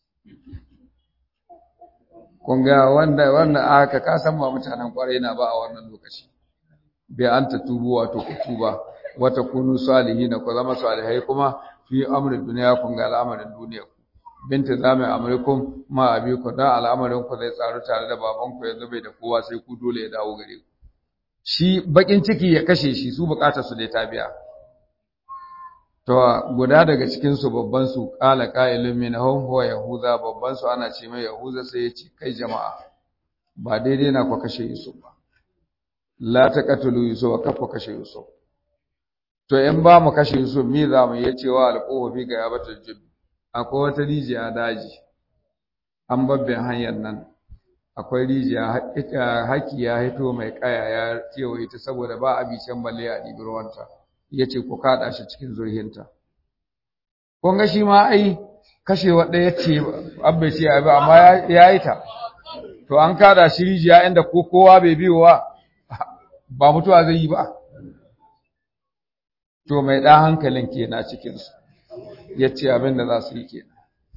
kun ga wanda wanda aka kasan ba mutanen kwarai na ba a wannan lokaci bi an ta tubu wato ku tuba wata kunu salihina ku zama salihai kuma fi amrin duniya kun ga al'amarin duniya ku binta zamin amrikum ma abiku da al'amarin ku zai tsaru tare da baban ku yanzu bai da kowa sai ku dole ya dawo gare ku shi bakin ciki ya kashe shi su bukatar su dai ta biya to guda daga cikin su babban su qala qailun minhum huwa yahuza babban su ana ce mai yahuza sai ya ce kai jama'a ba daidai na ku kashe Yusuf ba la taqatulu yusufa kafa kashe yusuf to in ba mu kashe su mi za mu yi cewa alƙofa fi ga yabatar jibbi akwai wata rijiya daji an babben hanyar nan akwai rijiya haki ya hito mai kaya ya kewaye ta saboda ba a bicen balle a ɗibi ruwanta ya ce ku kaɗa shi cikin zurhinta kun ga shi ma ai kashewa ɗaya ce abba ce abi amma ya yi ta to an kada shi rijiya inda ko kowa bai biyowa ba mutuwa zai yi ba to mai ɗan hankalin ke na cikinsu ya ce abin da za su yi kenan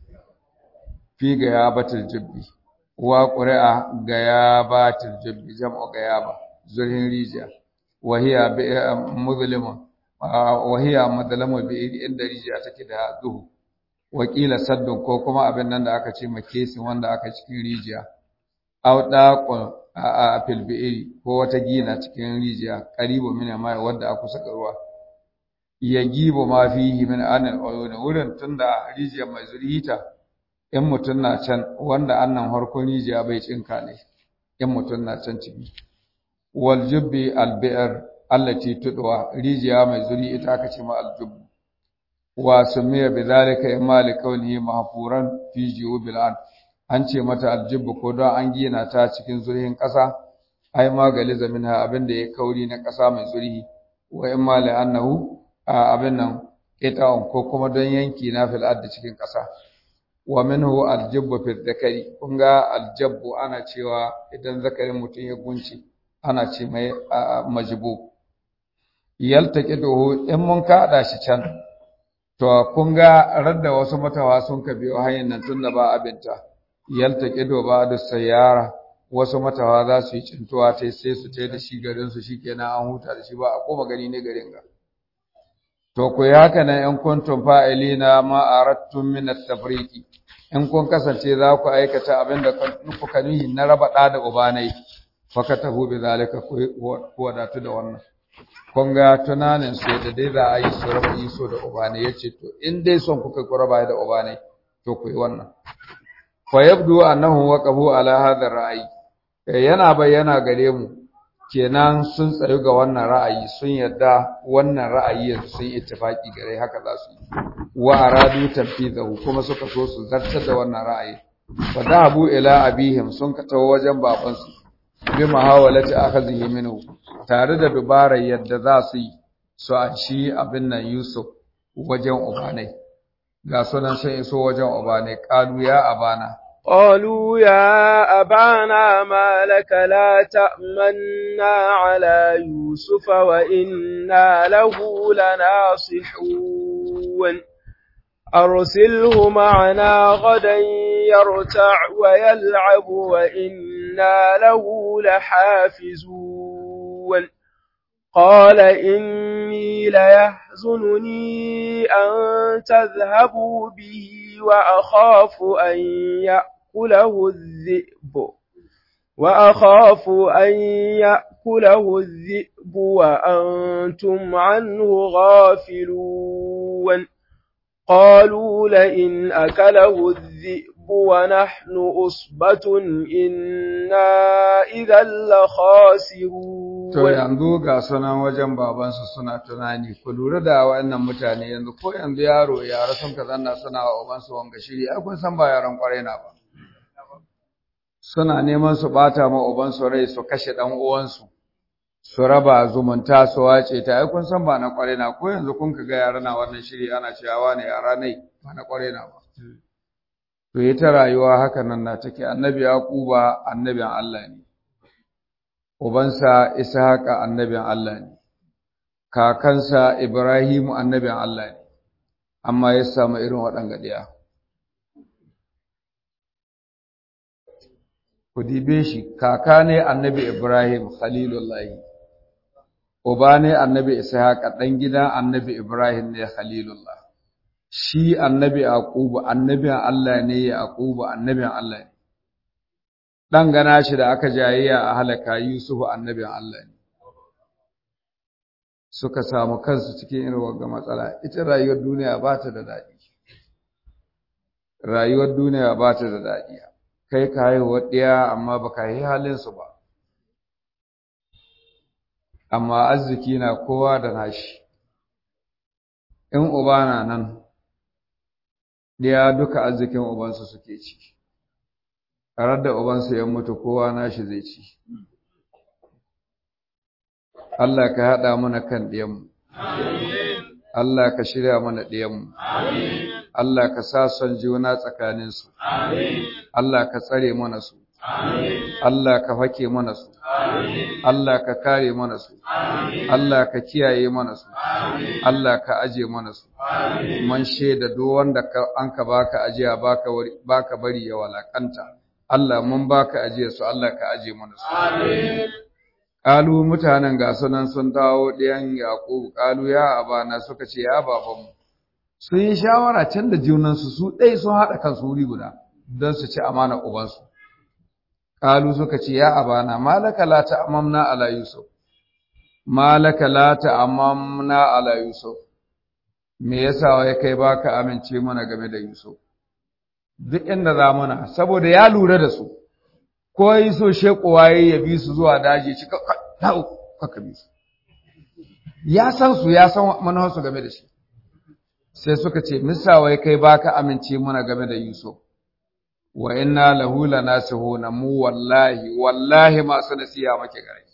fi ga ya batul jibbi wa ƙuri'a ga ya batul jibbi jam'u ga ya ba zurhin rijiya wahiya bi muzlima wahiya madlamu bi inda rijiya take da duhu wakila saddun ko kuma abin nan da aka ce makesin wanda aka cikin rijiya aw daqun a fil bi'ri ko wata gina cikin rijiya qaribu min mai wanda aka saka ruwa ya gibo ma fihi min anil uyun wurin tunda rijiyar mai zurhita in mutun na can wanda annan harkon rijiya bai cinka ne in mutun na can ciki wal jubbi al bi'r allati tudwa rijiya mai zuri ita aka ce ma al jubb wa sumiya bidhalika imma li kaunihi mahfuran fi jubil ard an ce mata al jubb ko don an gina ta cikin zurhin kasa ai magali zaminha abinda ya kauri na kasa mai zurhi wa imma li annahu abin nan qita'un ko kuma don yanki na fil ard cikin kasa wa minhu al jubb fi dhakari kun ga al jabbu ana cewa idan zakarin mutum ya gunci ana ce mai majbub yaltaqiduhu in mun kada shi can to kun ga radda wasu matawa sun ka biyo hanyar nan tunda ba abinta yaltaqidu ba da sayara wasu matawa za su yi cintuwa tai sai su tai da shi garin su shikenan an huta da shi ba a koma gani ne garin ga to ku yi haka nan in kuntum fa'ilina ma aradtum min at-tafriqi in kun kasance za ku aikata abin da kuka nuhi na raba ɗa da ubanai fakatahu bi zalika ku wadatu da wannan kun ga tunanin su da dai za a yi su raba yi so da ubanai yace to in dai son kuka ku raba da ubanai to ku yi wannan fa yabdu annahu waqafu ala hadha ra'ayi yana bayyana gare mu kenan sun tsayu ga wannan ra'ayi sun yadda wannan ra'ayi yanzu sun ittifaki gare haka za su yi wa aradu tanfizahu kuma suka so su zartar da wannan ra'ayi fa dahabu ila abihim sun ka tawo wajen babansu bi muhawalati akhadhihi minhu tare da dubarar yadda za su yi su a shi abin nan Yusuf wajen ubanai ga sunan sun iso wajen ubanai qalu ya abana قالوا يا أبانا ما لك لا تأمنا على يوسف وإنا له لناصحون أرسله معنا غدا يرتع ويلعب وإنا له لحافزون قال إني ليحزنني أن تذهبوا به وأخاف أن يأكله الذئب وأخاف أن يأكله الذئب وأنتم عنه غافلون قالوا لئن أكله الذئب ونحن أصبة إنا إذا لخاسرون To yanzu ga sunan wajen babansu suna tunani, ku lura da waɗannan mutane yanzu ko yanzu yaro yara sun ka zanna suna wa ubansu wanga shiri, ai kun san ba yaran kwarai na ba. Suna neman su ɓata ma ubansu rai su kashe ɗan uwansu, su raba zumunta su wace ta, ai kun san ba na kwarai na, ko yanzu kun ka ga yara na wannan shiri ana cewa ne yara ne ba na kwarai na ba. To ita rayuwa haka nan na take, annabi Yaquba annabin Allah ne. ubansa Ishaqa annabin Allah ne, kakansa Ibrahimu annabin Allah ne, amma ya samu irin waɗanga ɗaya. Ku dibe shi, kaka ne annabi Ibrahim Khalilullahi, uba ne annabi Ishaqa ɗan gidan annabi Ibrahim ne Khalilullah. Shi annabi Yaqubu annabin Allah ne Yaqubu annabin Allah ne. ɗan gana shi da aka jayayya a halaka Yusufu annabin Allah ne. Suka samu kansu cikin irin wagga matsala, ita rayuwar duniya ba ta da daɗi. Rayuwar duniya ba ta da daɗi, kai ka haihuwa ɗaya amma ba ka yi halinsu ba. Amma arziki na kowa da nashi, in uba na nan ɗaya duka arzikin ubansu suke ci a da ubansu ya mutu kowa nashi zai ci Allah ka haɗa mana kan ɗiyanmu Allah ka shirya mana ɗiyanmu Allah ka sa son juna tsakaninsu Allah ka tsare mana su Allah ka fake mana su Allah ka kare mana su Allah ka kiyaye mana su Allah ka aje mana su man shaida duk wanda an ka baka ajiya baka baka bari ya walakanta Allah mun baka ajiya su Allah ka aje mana su Ƙalu mutanen ga sunan sun dawo ɗayan Yaƙubu, ƙalu ya abana suka ce ya babanmu. Sun yi shawara can da junansu su ɗai sun haɗa kansu wuri guda don su ci amana ubansu. Ƙalu suka ce ya abana malaka la ta'amamna ala Yusuf. Malaka la ta'amamna ala Yusuf. Me yasa ya kai baka amince mana game da Yusuf? Duk inda za mana saboda ya lura da su. ko yi so shekowa ya bi su zuwa daji ci kaka bi su ya san su ya san manuwarsu game da shi sai suka ce misawai kai baka amince mana game da yusuf wa inna lahu lanasihuna mu wallahi wallahi masu nasiha make gare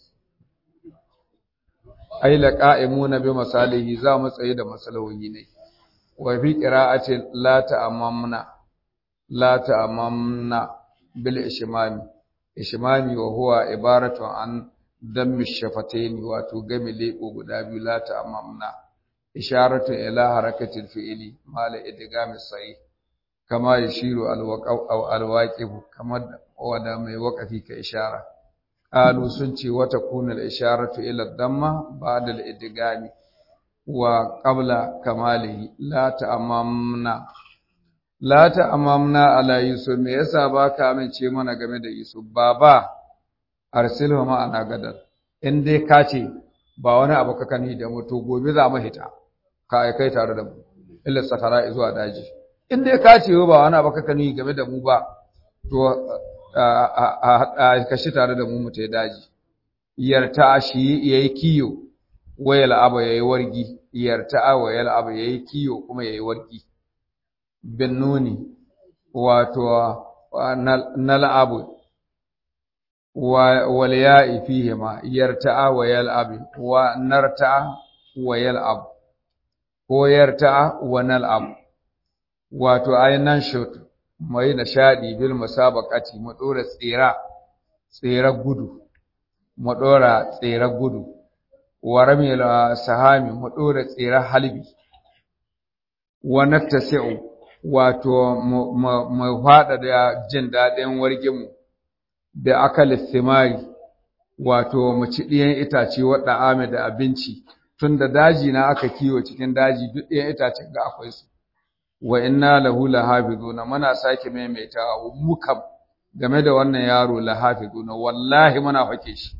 ai laqa'imuna bi masalihi za mu tsaye da masalahohi ne wa fi qira'ati la ta'amamna la ta'amamna bil ishmami ishmami wa huwa ibaratu an dammi shafatayn wato game lebo guda biyu la ta'amamna isharatu ila harakatil fi'li mala idgami sahih kama yashiru alwaqaw aw alwaqif kama wada mai waqafi ka ishara qalu sun ce wata kunal isharatu ila damma ba'da al-idgami wa qabla kamalihi la ta'amamna la ta'amamna ala yusuf me yasa baka amince mana game da yusuf baba arsilhu ma ana gadar in dai ka ce ba wani abu ka kani da mu to gobe za mu hita ka kai tare da mu illa safara zuwa daji in dai ka ce ba wani abu ka kani game da mu ba to a kashi tare da mu mu ta daji yarta shi yayi kiyo wayal aba yayi wargi yarta wayal aba yayi kiyo kuma yayi wargi bin nuni wato nal'abu wal ya'i fihima yarta'a wa yal'ab wa narta'a wa yal'ab ko yarta'a wa nal'ab wato ayinan shot mai nishadi bil musabaqati mu dora tsira tsira gudu mu dora tsira gudu wa ramil sahami mu dora tsira halbi wa naftasi'u wato mu fada da jin dadin warginmu da akal thimari wato mu ci ɗiyan itace wadda ame da abinci tunda daji na aka kiwo cikin daji duk ɗiyan itacen ga akwai su wa inna lahu lahafizuna muna sake maimaitawa mu kam game da wannan yaro lahafizuna wallahi muna fake shi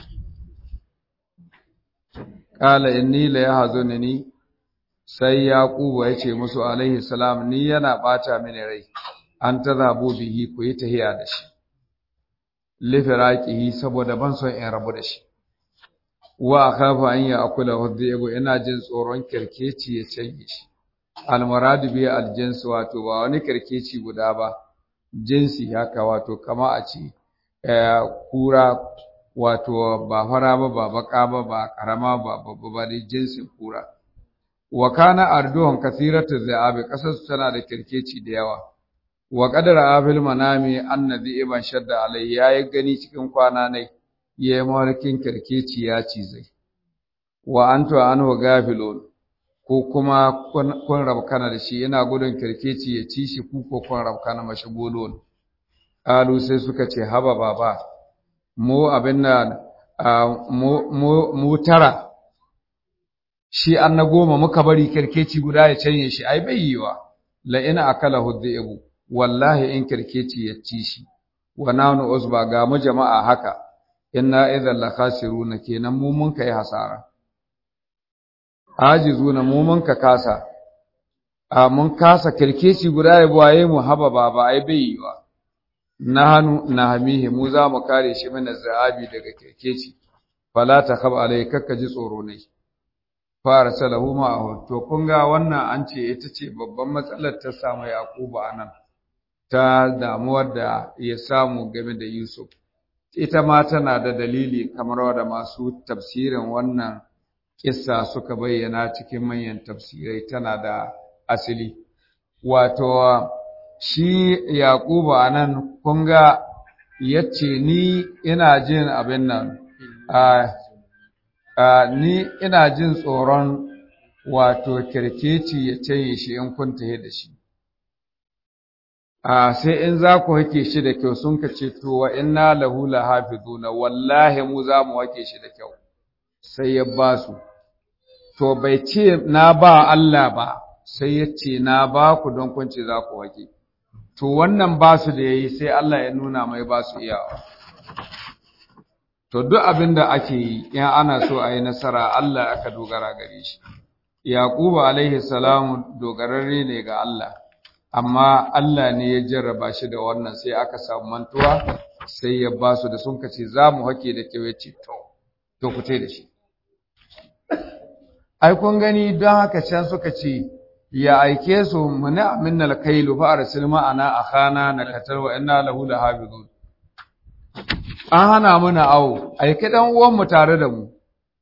qala inni la yahzunni sai yaqubu ya ce musu alaihi salam ni yana bata mini rai an tazabu bihi ku yi tahiya da shi lifiraqihi saboda ban son in rabu da shi wa akhafu an ya akula hudhibu ina jin tsoron kirkeci ya canye shi almaradu bi aljins wato ba wani kirkeci guda ba jinsi haka wato kama a ce kura wato ba fara ba ba baka ba ba karama ba babba ba dai jinsin kura wa kana arduhum kathiratu zaabi kasar tana da kirkeci da yawa wa qadara afil manami annabi ibn shadda alai yayi gani cikin kwana ne yayi mawarkin kirkeci ya ci zai wa antu anhu gafilun ko kuma kun rabkana da shi yana gudun kirkeci ya ci shi ku ko kun rabkana mashi golon alu sai suka ce haba baba mu abin nan mu mu tara shi an na goma muka bari kirkeci guda ya canye shi ai bai yiwa la ina akala hudhibu wallahi in kirkeci ya ci shi wa nanu usba ga mu jama'a haka inna idhal la khasiruna kenan mu mun kai hasara ajizuna mu mun ka kasa a mun kasa kirkeci guda ya buwaye mu haba baba ai bai yiwa nahanu nahamihi mu za mu kare shi mana zaabi daga kirkeci fala takhab alai kakka ji tsoro ne fara salahu ma'ahu to kun ga wannan an ce ita ce babban matsalar ta samu yaqubu anan ta damuwar da ya samu game da yusuf ita ma tana da dalili kamar wadda masu tafsirin wannan kissa suka bayyana cikin manyan tafsirai tana da asili wato shi yaqubu anan kun ga yace ni ina jin abin nan a ni ina jin tsoron wato kirkeci ya canye shi in kun tahe da shi a sai in za ku hake shi da kyau sun ka ce to wa inna lahu lahafizuna wallahi mu za mu hake shi da kyau sai ya ba su to bai ce na ba Allah ba sai ya ce na ba ku don kun ce za ku hake to wannan ba su da yayi sai Allah ya nuna mai ba su iyawa to duk abin da ake yi in ana so a yi nasara Allah aka dogara gare shi Yaqubu alaihi salamu dogararre ne ga Allah amma Allah ne ya jarraba shi da wannan sai aka samu mantuwa sai ya ba su da sun kace za mu hake da kyau yace to to ku da shi ai kun gani don haka can suka ce ya aike su muna minnal kailu fa arsil ma'ana akhana nakatar wa inna lahu lahafizun an hana mana awo aike dan uwan mu tare da mu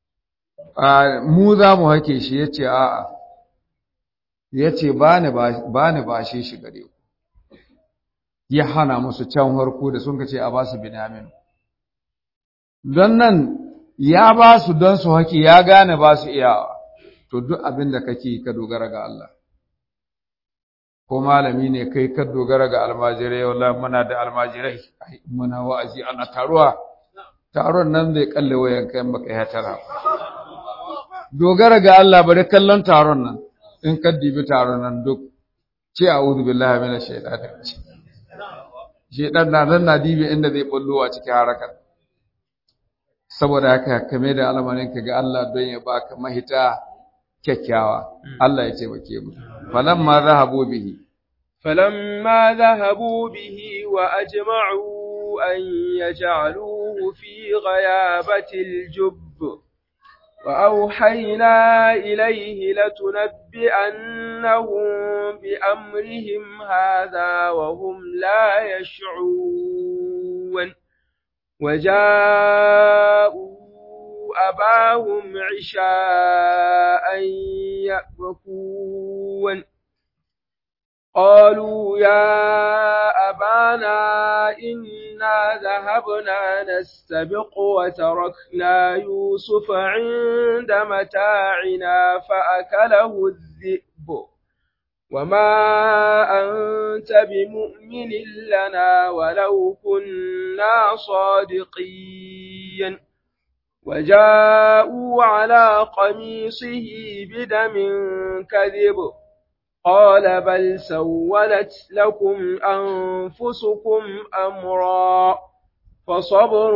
mu za mu hake shi yace a'a yace ba ni ba ni bashe shi gare ku ya hana musu can harko da sun kace a ba su binyamin don nan ya ba su don su haki ya gane ba su iyawa to duk abin da kake ka dogara ga Allah ko malami ne kai ka dogara ga almajirai wallahi muna da almajirai muna wa'azi ana taruwa taron nan zai kalle wayan kai baka ya tara dogara ga Allah bari kallon taron nan in ka dibi taron nan duk ce a'udhu billahi minash shaitanir rajim shedan na nan na dibi inda zai bullo a cikin harakar saboda haka kame da alamarin ka ga Allah don ya baka mahita kyakkyawa Allah ya taimake mu falamma zahabu bihi فلما ذهبوا به وأجمعوا أن يجعلوه في غيابة الجب وأوحينا إليه لتنبئنهم بأمرهم هذا وهم لا يشعرون وجاءوا أباهم عشاء يأبكون قالوا يا أبانا إنا ذهبنا نستبق وتركنا يوسف عند متاعنا فأكله الذئب وما أنت بمؤمن لنا ولو كنا صادقين وجاءوا على قميصه بدم كذب قال بل سولت لكم أنفسكم أمرا فصبر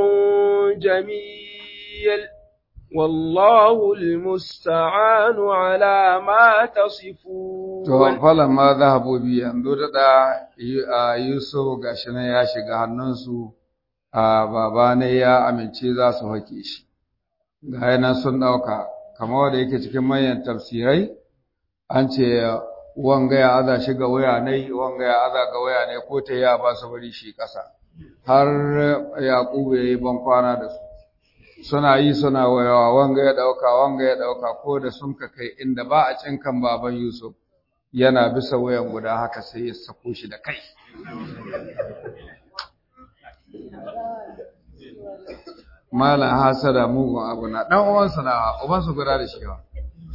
جميل والله المستعان على ما تصفون فلما ذهبوا بي yanzu da Yusuf gashi nan ya shiga hannunsu a baba ne ya amince za su hake shi ga nan sun dauka kamar wanda yake cikin manyan tafsirai an ce wanga ya aza shi ga waya ne wanga ya aza ga waya ne ko ta ya ba su bari shi ƙasa har yaƙubu ya yi ban kwana da su suna yi suna wayawa wanga ya ɗauka wanga ya ɗauka ko da sun ka kai inda ba a cinkan baban yusuf yana bisa wayan guda haka sai ya sako shi da kai malam hasada mugun abu na ɗan uwansa na ubansu guda da shi yawa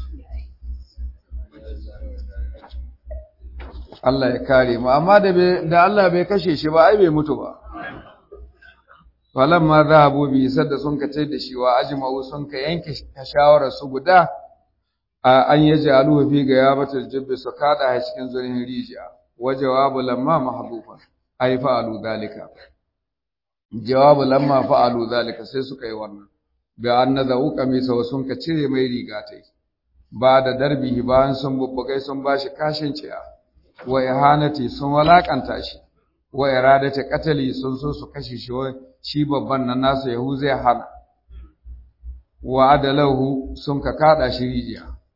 Allah ya kare mu amma da da Allah bai kashe shi ba ai bai mutu ba falamma zahabu bi sadda sun kace da shi wa ajma'u sun ka yanke shawara su guda an yaji aluhu fi ga yabatul jibbi su kada ha cikin zurin rijiya wa jawabu lamma mahdufan ai fa'alu zalika jawabu lamma fa'alu zalika sai suka yi wannan bi annadhu qamisa wa sun ka cire mai riga tai ba da darbihi bayan sun bubbugai sun bashi kashin ciya wa ihanati sun walakanta shi wa iradati qatali sun so su kashe shi shi babban nan nasu yahu zai hana wa adalahu sun ka kada shi rijiya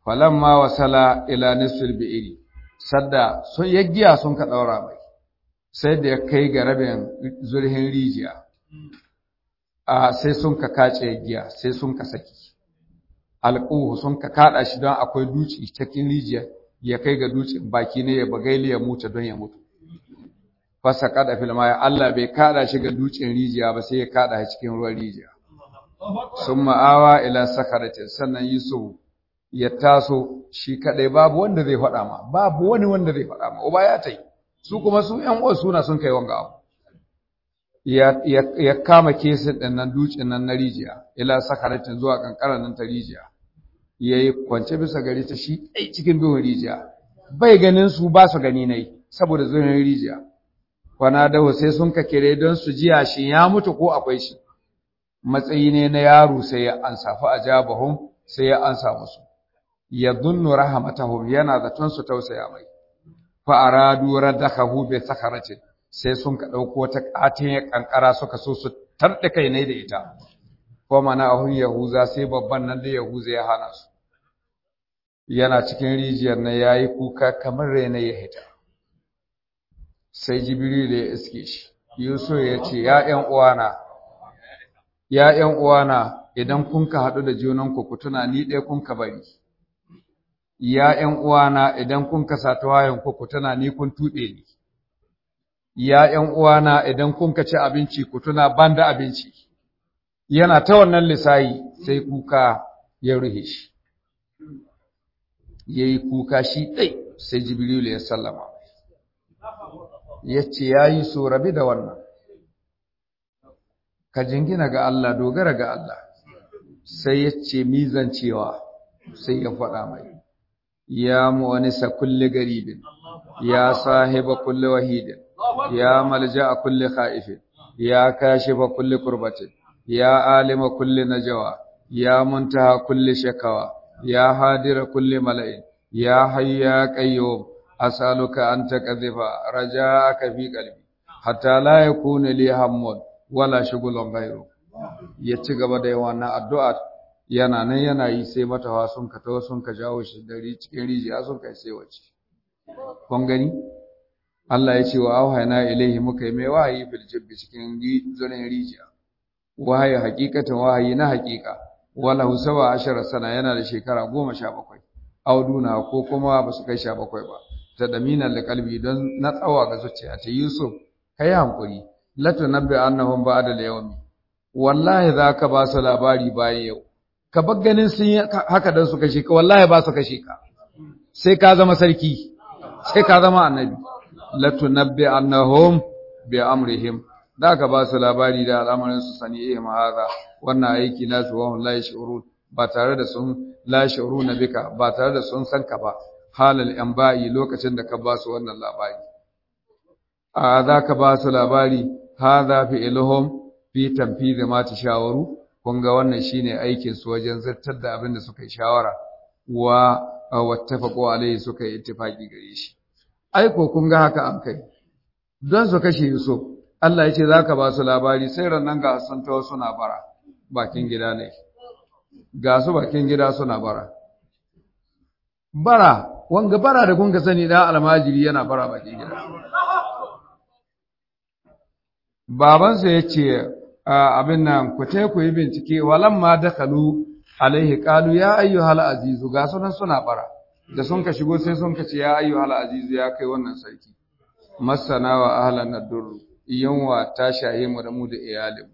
falamma wasala ila nisfil bi'iri sadda sun yaggiya sun ka daura mai sai da ya kai ga rabin zurhin rijiya a sai sun ka kace giya sai sun ka saki alƙuhu sun ka kada shi don akwai duci cikin rijiya ya kai ga ducin baki ne ya bagaili ya mutu don ya mutu fasa kada filma ya Allah bai kada shi ga ducin rijiya ba sai ya kada shi cikin ruwan rijiya sun ma'awa ila sakaratin sannan Yusuf ya taso shi kadai babu wanda zai faɗa ma babu wani wanda zai faɗa ma uba ya tai su kuma su ƴan uwa suna sun kai wanga abu ya ya kama kesin din nan ducin nan na rijiya ila sakaratin zuwa kankaran nan ta rijiya yayi kwance bisa gari ta shi dai cikin duhun rijiya bai ganin su ba su gani nai saboda zuwan rijiya kwana dawo sai sun ka kire don su jiya shi ya mutu ko akwai shi matsayi ne na yaro sai ya ansa fa ajabahum sai ya ansa musu yadhunnu rahmatahum yana zaton su tausaya mai fa aradu radakahu bi sakharatin sai sun ka dauko ta katin ya kankara suka so su tarde kai ne da ita ko mana ahun yahuza sai babban nan da yahuza ya hana su yana cikin rijiyar na yayi kuka kamar rena ya hita sai jibril ya iske shi yusuf ya ce ya ƴan uwana ya ƴan uwana idan kun ka haɗu da junanku ku tuna ni ɗaya kun ka bari ya ƴan uwana idan kun ka sata wayanku ku tuna ni kun tuɓe ni ya ƴan uwana idan kun ka ci abinci ku tuna ban da abinci yana ta wannan lisayi sai kuka ya ruhe shi yayi kuka shi ɗai sai jibrilu ya sallama ya ce ya yi so rabi da wannan ka jingina ga Allah dogara ga Allah sai ya ce mizan cewa sai ya faɗa mai ya mu'anisa kulli garibin ya sahiba kulli wahidin ya malja a kulli khaifin ya kashifa kulli kurbatin ya alima kulli najawa ya muntaha kulli shakawa ya hadira kulli mala'in ya hayya qayyum as'aluka an taqdhifa raja'aka fi qalbi hatta la yakuna li hammun wala shughulun ghayru ya ci gaba da yawan addu'a yana nan yana yi sai matawa sun ka tawo sun ka jawo shi dari cikin rijiya sun kai sai wace kun gani Allah ya ce wa auhayna ilaihi muka yi mai wahayi fil jibbi cikin zurin rijiya wahayi hakikatan wahayi na hakika wala husawa ashara sana yana da shekara goma sha bakwai auduna ko kuma ba su kai sha bakwai ba ta daminan da kalbi don na tsawa ga zuciya ta Yusuf kai hankuri latu nabbi annahum ba'da al-yawmi wallahi zaka ba su labari bayan yau ka bar ganin sun yi haka dan su kashe ka wallahi ba su kashe ka sai ka zama sarki sai ka zama annabi latu nabbi annahum bi amrihim zaka ba su labari da al'amarin su sani eh haza wannan aiki nasu wa la yashurun ba tare da sun la yashuruna bika ba tare da sun san ka ba halal ba'i lokacin da ka ba su wannan labari a za ka ba su labari hadha fi ilhum fi tanfidhi ma tashawaru kun ga wannan shine aikin su wajen zartar da abin da suka yi shawara wa wattafaqu alayhi suka yi ittifaqi gare shi ai ko kun ga haka an kai don su kashe Yusuf Allah ya ce za ka ba su labari sai rannan ga sun tawo suna bara bakin gida ne ga su bakin gida suna bara bara wanga bara da kun ka sani da almajiri yana bara bakin gida babansa ya ce abin nan ku te ku yi bincike walamma dakalu alaihi qalu ya ayyuhal azizu ga sunan suna bara da sun ka shigo sai sun ka ce ya ayyuhal azizu ya kai wannan sarki masana wa ahlan nadur yanwa ta shaye mu da mu da iyalin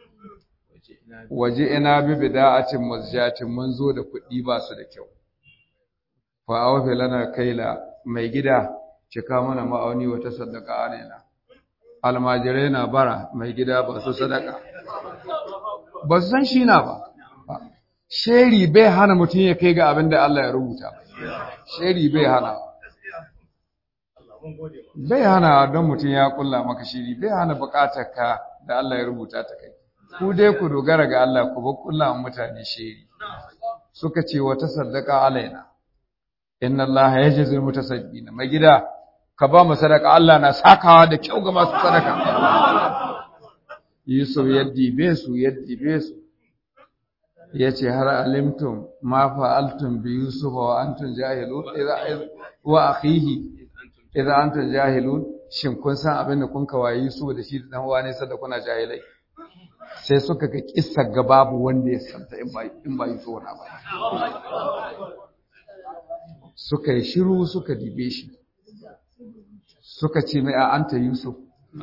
waje ina bi bida'atin mazjatin mun zo da kuɗi ba su da kyau fa awfi lana kaila mai gida cika mana ma'auni wa tasaddaqa alaina almajirai na bara mai gida ba su sadaka ba su san shi na ba sheri bai hana mutum ya kai ga abin da Allah ya rubuta sheri bai hana bai hana don mutum ya kulla maka shiri bai hana bukatar ka da Allah ya rubuta ta kai ku dai ku dogara ga Allah ku ba kulla mutane shiri suka ce wata sadaka alaina inna Allah yajzi mutasaddiqin mai gida ka ba mu sadaka Allah na sakawa da kyau ga masu sadaka Yusuf yaddi be su yaddi be su yace har alimtum ma fa'altum bi yusuf wa antum jahilun idza wa akhihi idza antum jahilun shin kun san abin da kun kawaye Yusuf da shi da dan uwa ne sada kuna jahilai sai suka ga kissa ga babu wanda ya santa in ba in ba Yusuf na ba suka yi shiru suka dibe shi suka ce mai a anta Yusuf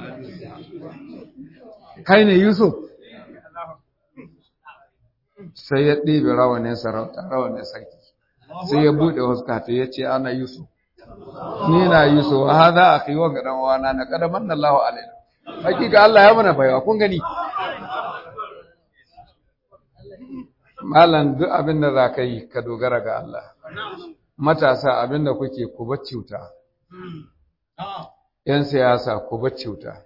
kai ne Yusuf sai ya ɗebe rawanin sarauta rawanin sarki sai ya buɗe huska ta ya ce ana Yusuf ni na Yusuf ha za a kai wanga dan uwana na kada manna Allahu alaina hakika Allah ya mana baiwa kun gani malam duk abin da za ka yi ka dogara ga Allah matasa abin da kuke ku bacciuta yan siyasa ku bacciuta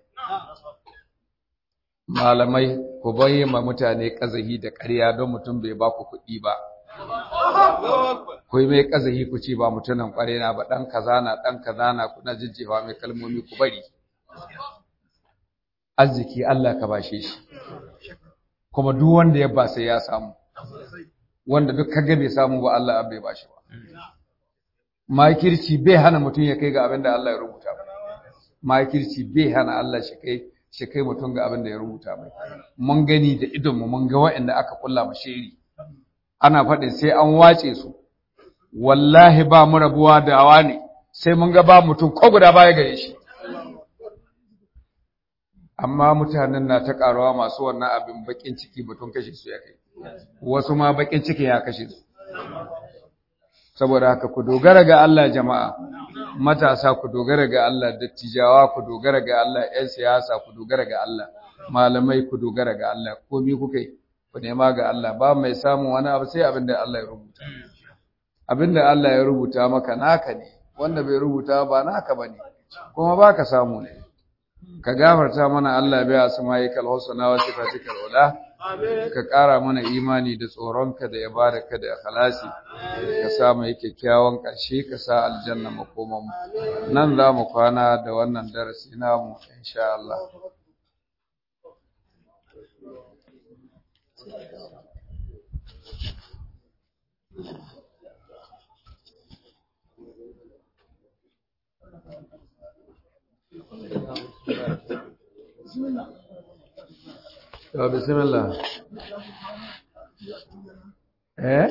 malamai ku bayyana mutane kazahi da ƙarya don mutum bai ba ku kuɗi ba ku yi mai kazahi ku ce ba mutumin ƙware na ba ɗan kaza na ɗan kaza na kuna jijjewa mai kalmomi ku bari arziki Allah ka bashe shi kuma duk wanda ya ba sai ya samu wanda duk kaga bai samu ba Allah bai bashi ba makirci bai hana mutum ya kai ga abin da Allah ya rubuta ba makirci bai hana Allah shi kai shi kai mutum ga abin da ya rubuta mai mun gani da idon mu mun ga waɗanda aka kulla mu shiri ana faɗin sai an wace su wallahi ba mu rabuwa da awa ne sai mun ga ba mutum ko guda baya gare shi amma mutanen na ta karuwa masu wannan abin bakin ciki mutum kashe su ya kai wasu ma bakin ciki ya kashe su saboda haka ku dogara ga Allah jama'a matasa ku dogara ga Allah dattijawa ku dogara ga Allah ƴan siyasa ku dogara ga Allah malamai ku dogara ga Allah komai kuka yi ku nema ga Allah ba mai samun wani abu sai abin da Allah ya rubuta abin da Allah ya rubuta maka naka ne wanda bai rubuta ba naka bane kuma baka samu ne ka gafarta mana Allah bai asma'ikal husna wa sifatikal ula ka ƙara mana imani da tsoronka da ibadarka da ikhlasi ka sa mu kyakkyawan ƙarshe ka sa aljanna makoman nan za mu kwana da wannan darasi namu insha Allah To bismillah. Eh?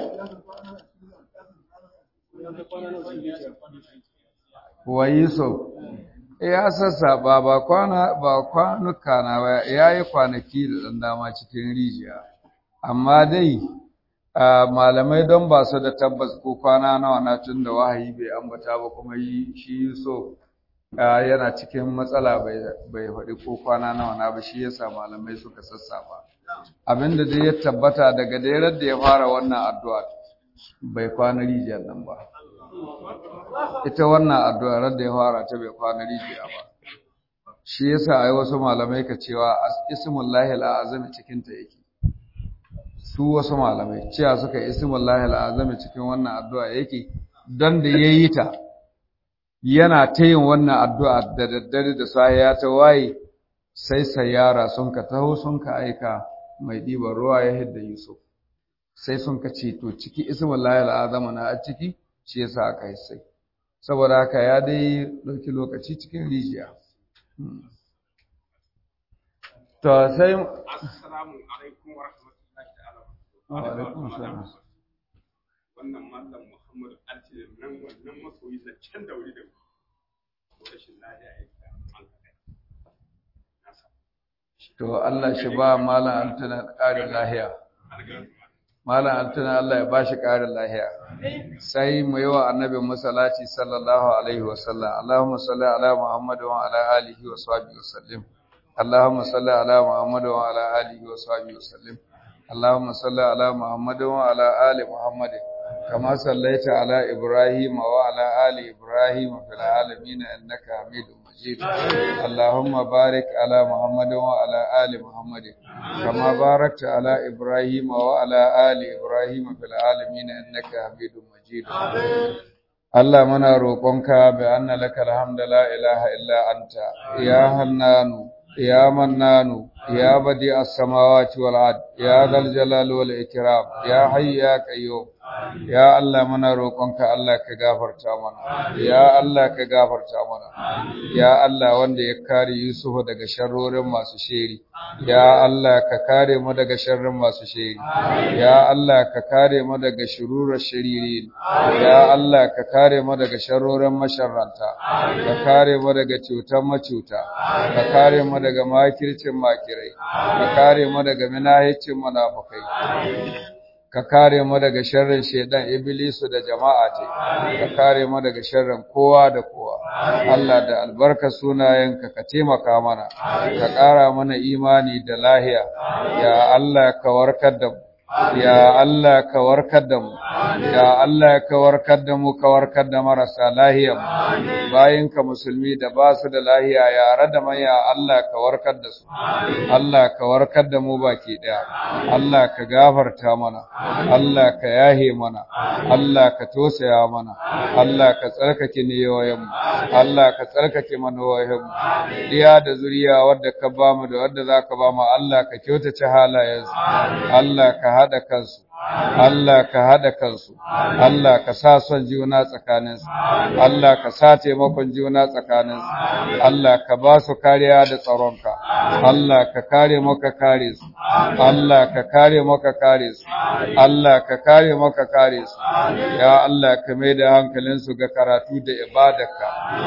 Wa Yusuf ya sassaba ba kwana ba kwanuka na ba yayi kwanaki da dan dama cikin rijiya. Amma dai malamai don ba su da tabbas ko kwana nawa na tun da wahayi bai ambata ba kuma yi shi Yusuf yana cikin matsala bai faɗi ko kwana nawa na ba shi yasa malamai suka sassafa abinda dai ya tabbata daga dairar da ya fara wannan addu'a bai kwana rijiyar nan ba ita wannan addu'a da ya fara ta bai kwana rijiya ba shi yasa ai wasu malamai ka cewa ismullahi al'azami cikin ta yake su wasu malamai cewa suka ismullahi al'azami cikin wannan addu'a yake don da yayi ta yana ta yin wannan addu'a da daddare da sahiya ta waye sai sayara sun ka taho sun ka aika mai ɗiban ruwa ya hidda Yusuf sai sun ka ce to ciki ismin layar azama na a ciki shi yasa aka yi sai saboda haka ya dai ɗauki lokaci cikin rijiya to sai assalamu alaikum wa rahmatullahi ta'ala wa alaikum salam wannan mallam Muhammad Altine nan wannan masoyi da can da wuri da rashin lafiya ya ta an to Allah shi ba malam altana ƙarin lahiya malam altana Allah ya bashi ƙarin lahiya sai mu yi wa annabi masallaci sallallahu alaihi wa sallam Allahumma salli ala Muhammad wa ala alihi wa sahbihi wa sallim Allahumma salli ala Muhammad wa ala alihi wa sahbihi wa sallim Allahumma salli ala Muhammad wa ala ali Muhammad كما صليت على إبراهيم وعلى آل إبراهيم في العالمين إنك حميد مجيد اللهم بارك على محمد وعلى آل محمد كما باركت على إبراهيم وعلى آل إبراهيم في العالمين إنك حميد مجيد Allah muna roƙonka bi anna laka alhamdu la ilaha illa anta ya hannanu ya mannanu يا بديع السماوات والأرض يا ذا الجلال والإكرام يا حي يا قيوم ya Allah muna roƙonka Allah ka gafarta mana ya Allah ka gafarta mana ya Allah wanda ya kare Yusuf daga sharrorin masu sheri ya Allah ka kare mu daga sharrin masu sheri ya Allah ka kare mu daga shururar shiriri ya Allah ka kare mu daga sharrorin masharranta ka kare mu daga cutar macuta ka kare mu daga makircin makirai ka kare mu daga minahicin munafukai ka kare mu daga sharrin shedan iblisu da jama'a ce ka kare mu daga sharrin kowa da kowa Allah da albarka sunayenka ka taimaka mana ka ƙara mana imani da lahiya ya Allah ka warkar da mu ya Allah ka warkar da mu ya Allah ka warkar da mu ka warkar da marasa lahiya bayin ka musulmi da ba su da lahiya yare da maya Allah ka warkar da su Allah ka warkar da mu baki daya Allah ka gafarta mana Allah ka yahe mana Allah ka tosaya mana Allah ka tsarkake niyoyin mu Allah ka tsarkake manoyin mu diya da zuriya wadda ka ba mu da wadda zaka ba mu Allah ka kyautace halayensu Allah ka haɗa kansu Allah ka haɗa kansu, Allah ka sa son juna tsakaninsu, Allah ka sa taimakon juna tsakaninsu, Allah ka ba su kariya da tsaronka, Allah ka kare maka kare su, Allah ka kare maka kare su, Allah ka kare maka kare su, ya Allah ka mai da hankalinsu ga karatu da ibadarka,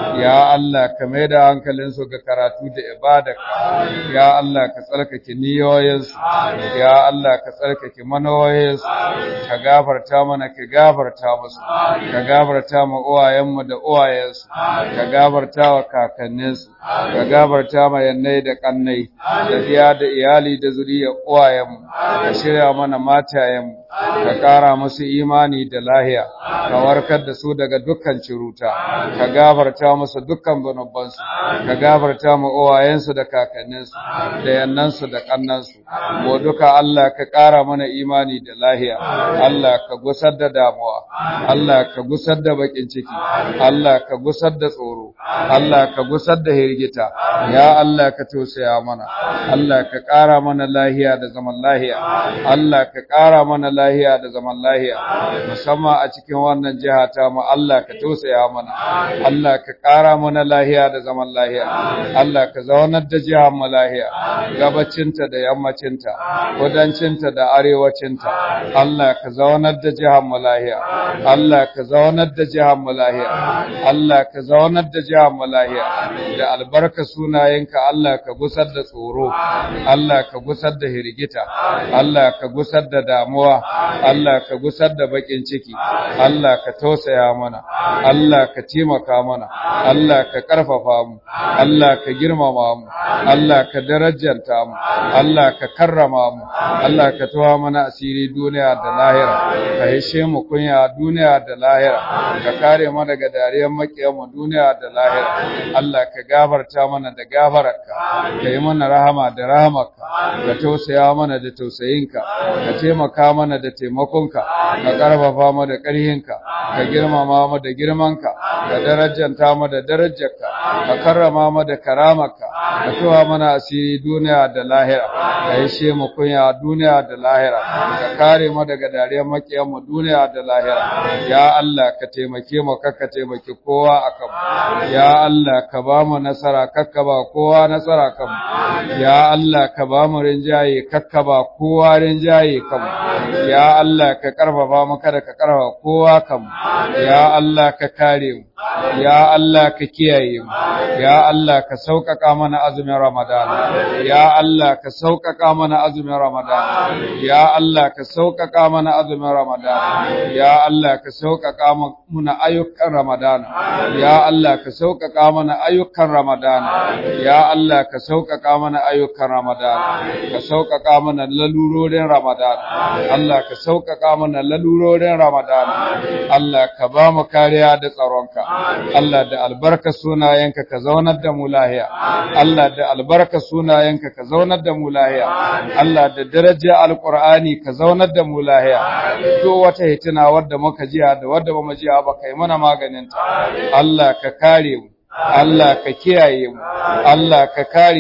ya Allah ka mai da hankalinsu ga karatu da ibadarka, ya Allah ka tsarkake niyoyinsu, ya Allah ka tsarkake manoyinsu, ka gafarta mana ka gafarta musu ka gafarta ma uwayenmu da uwayensu ka gafarta wa kakanninsu ka gafarta ma yannai da kannai da diya da iyali da zuriya uwayenmu ka shirya mana matayenmu ka ƙara musu imani da lahiya ka warkar da su daga dukkan ciruta ka gafarta musu dukkan zunubansu ka gafarta ma uwayensu da kakanninsu da yannansu da kannansu mu duka Allah ka ƙara mana imani da lahiya Allah ka gusar da damuwa Allah ka gusar da bakin ciki Allah ka gusar da tsoro Allah ka gusar da hirgita ya Allah ka tausaya mana Allah ka ƙara mana lahiya da zaman lahiya Allah ka ƙara mana lahiya da zaman lahiya musamman a cikin wannan jiha ta mu Allah ka tausaya mana Allah ka ƙara mana lahiya da zaman lahiya Allah ka zaunar da jihar mu lahiya gabacinta da yammacinta kudancinta da arewacinta Allah ka zaunar da jihar mu lahiya Allah ka zaunar da jihar mu lahiya Allah ka zaunar da jihar mu lahiya da albarka sunayenka Allah ka gusar da tsoro Allah ka gusar da hirgita Allah ka gusar da damuwa Allah ka gusar da bakin ciki Allah ka tausaya mana Allah ka taimaka mana Allah ka karfafa mu Allah ka girmama mu Allah ka darajanta mu Allah ka karrama mu Allah ka tawa mana asiri duniya da lahira ka hishe mu kunya duniya da lahira ka kare mu daga dariyar makiyan mu duniya da lahira Allah ka gafarta mana da gafararka ka yi mana rahama da rahamarka ka tausaya mana da tausayinka ka taimaka mana da taimakonka ka karfafa mu da ƙarhinka ka girmama mu da girmanka ka darajanta mu da darajarka ka karrama mu da karamarka ka tawa mana asiri duniya da lahira ka hishe mu kunya duniya da lahira ka kare mu daga dariyar makiyan mu duniya da lahira ya Allah ka taimake mu kakka taimake kowa akan mu ya Allah ka ba mu nasara kakka ba kowa nasara kan mu ya Allah ka ba mu rinjaye kakka ba kowa rinjaye kan mu ya Allah ka karfafa mu kada ka karfafa kowa kan mu ya Allah ka kare mu ya Allah ka kiyaye mu ya Allah ka sauƙaƙa mana azumin Ramadan ya Allah ka sauƙaƙa mana azumin Ramadan ya Allah ka sauƙaƙa mana azumin Ramadan ya Allah ka sauƙaƙa mana ayyukan Ramadan ya Allah ka sauƙaƙa mana ayyukan Ramadan ya Allah ka sauƙaƙa mana ayyukan Ramadan ka sauƙaƙa mana lalurorin Ramadan Allah ka sauƙaƙa mana lalurorin Ramadan Allah ka ba mu kariya da tsaronka Allah da albarka sunayenka ka zaunar da mu lahiya Allah da albarka sunayenka ka zaunar da mu lahiya Allah da daraja alqur'ani ka zaunar da mu lahiya duk wata hitina wadda muka jiya da wadda bamu jiya ba kai mana maganin ta Allah ka kare mu Allah ka kiyaye mu Allah ka kare mu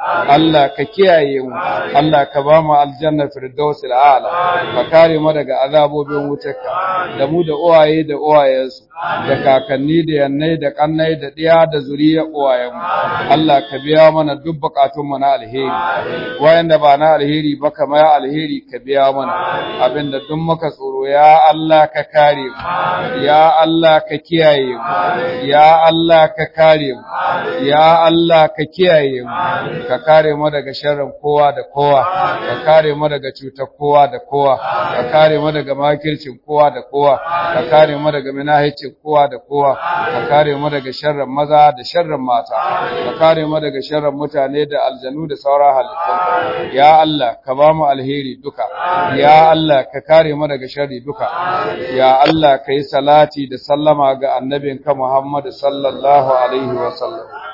Allah ka kiyaye mu Allah ka ba mu aljanna firdausil a'la ka kare mu daga azabobin wutarka da mu da uwaye da uwayensu da kakanni da yannai da kannai da ɗiya da zuriya uwayenmu Allah ka biya mana duk bukatunmu na alheri wayanda ba na alheri ba kamar alheri ka biya mana abinda duk muka tsoro ya Allah ka kare mu ya Allah ka kiyaye mu ya Allah ka kare mu ya Allah ka kiyaye mu ka kare mu daga sharrin kowa da kowa ka kare mu daga cutar kowa da kowa ka kare mu daga makircin kowa da kowa ka kare mu daga minahicin kowa da kowa ka kare mu daga sharrin maza da sharrin mata ka kare mu daga sharrin mutane da aljanu da sauran halittu ya Allah ka ba mu alheri duka ya Allah ka kare mu daga sharri duka ya Allah ka yi salati da sallama ga annabinka Muhammad sallallahu alaihi wa sallam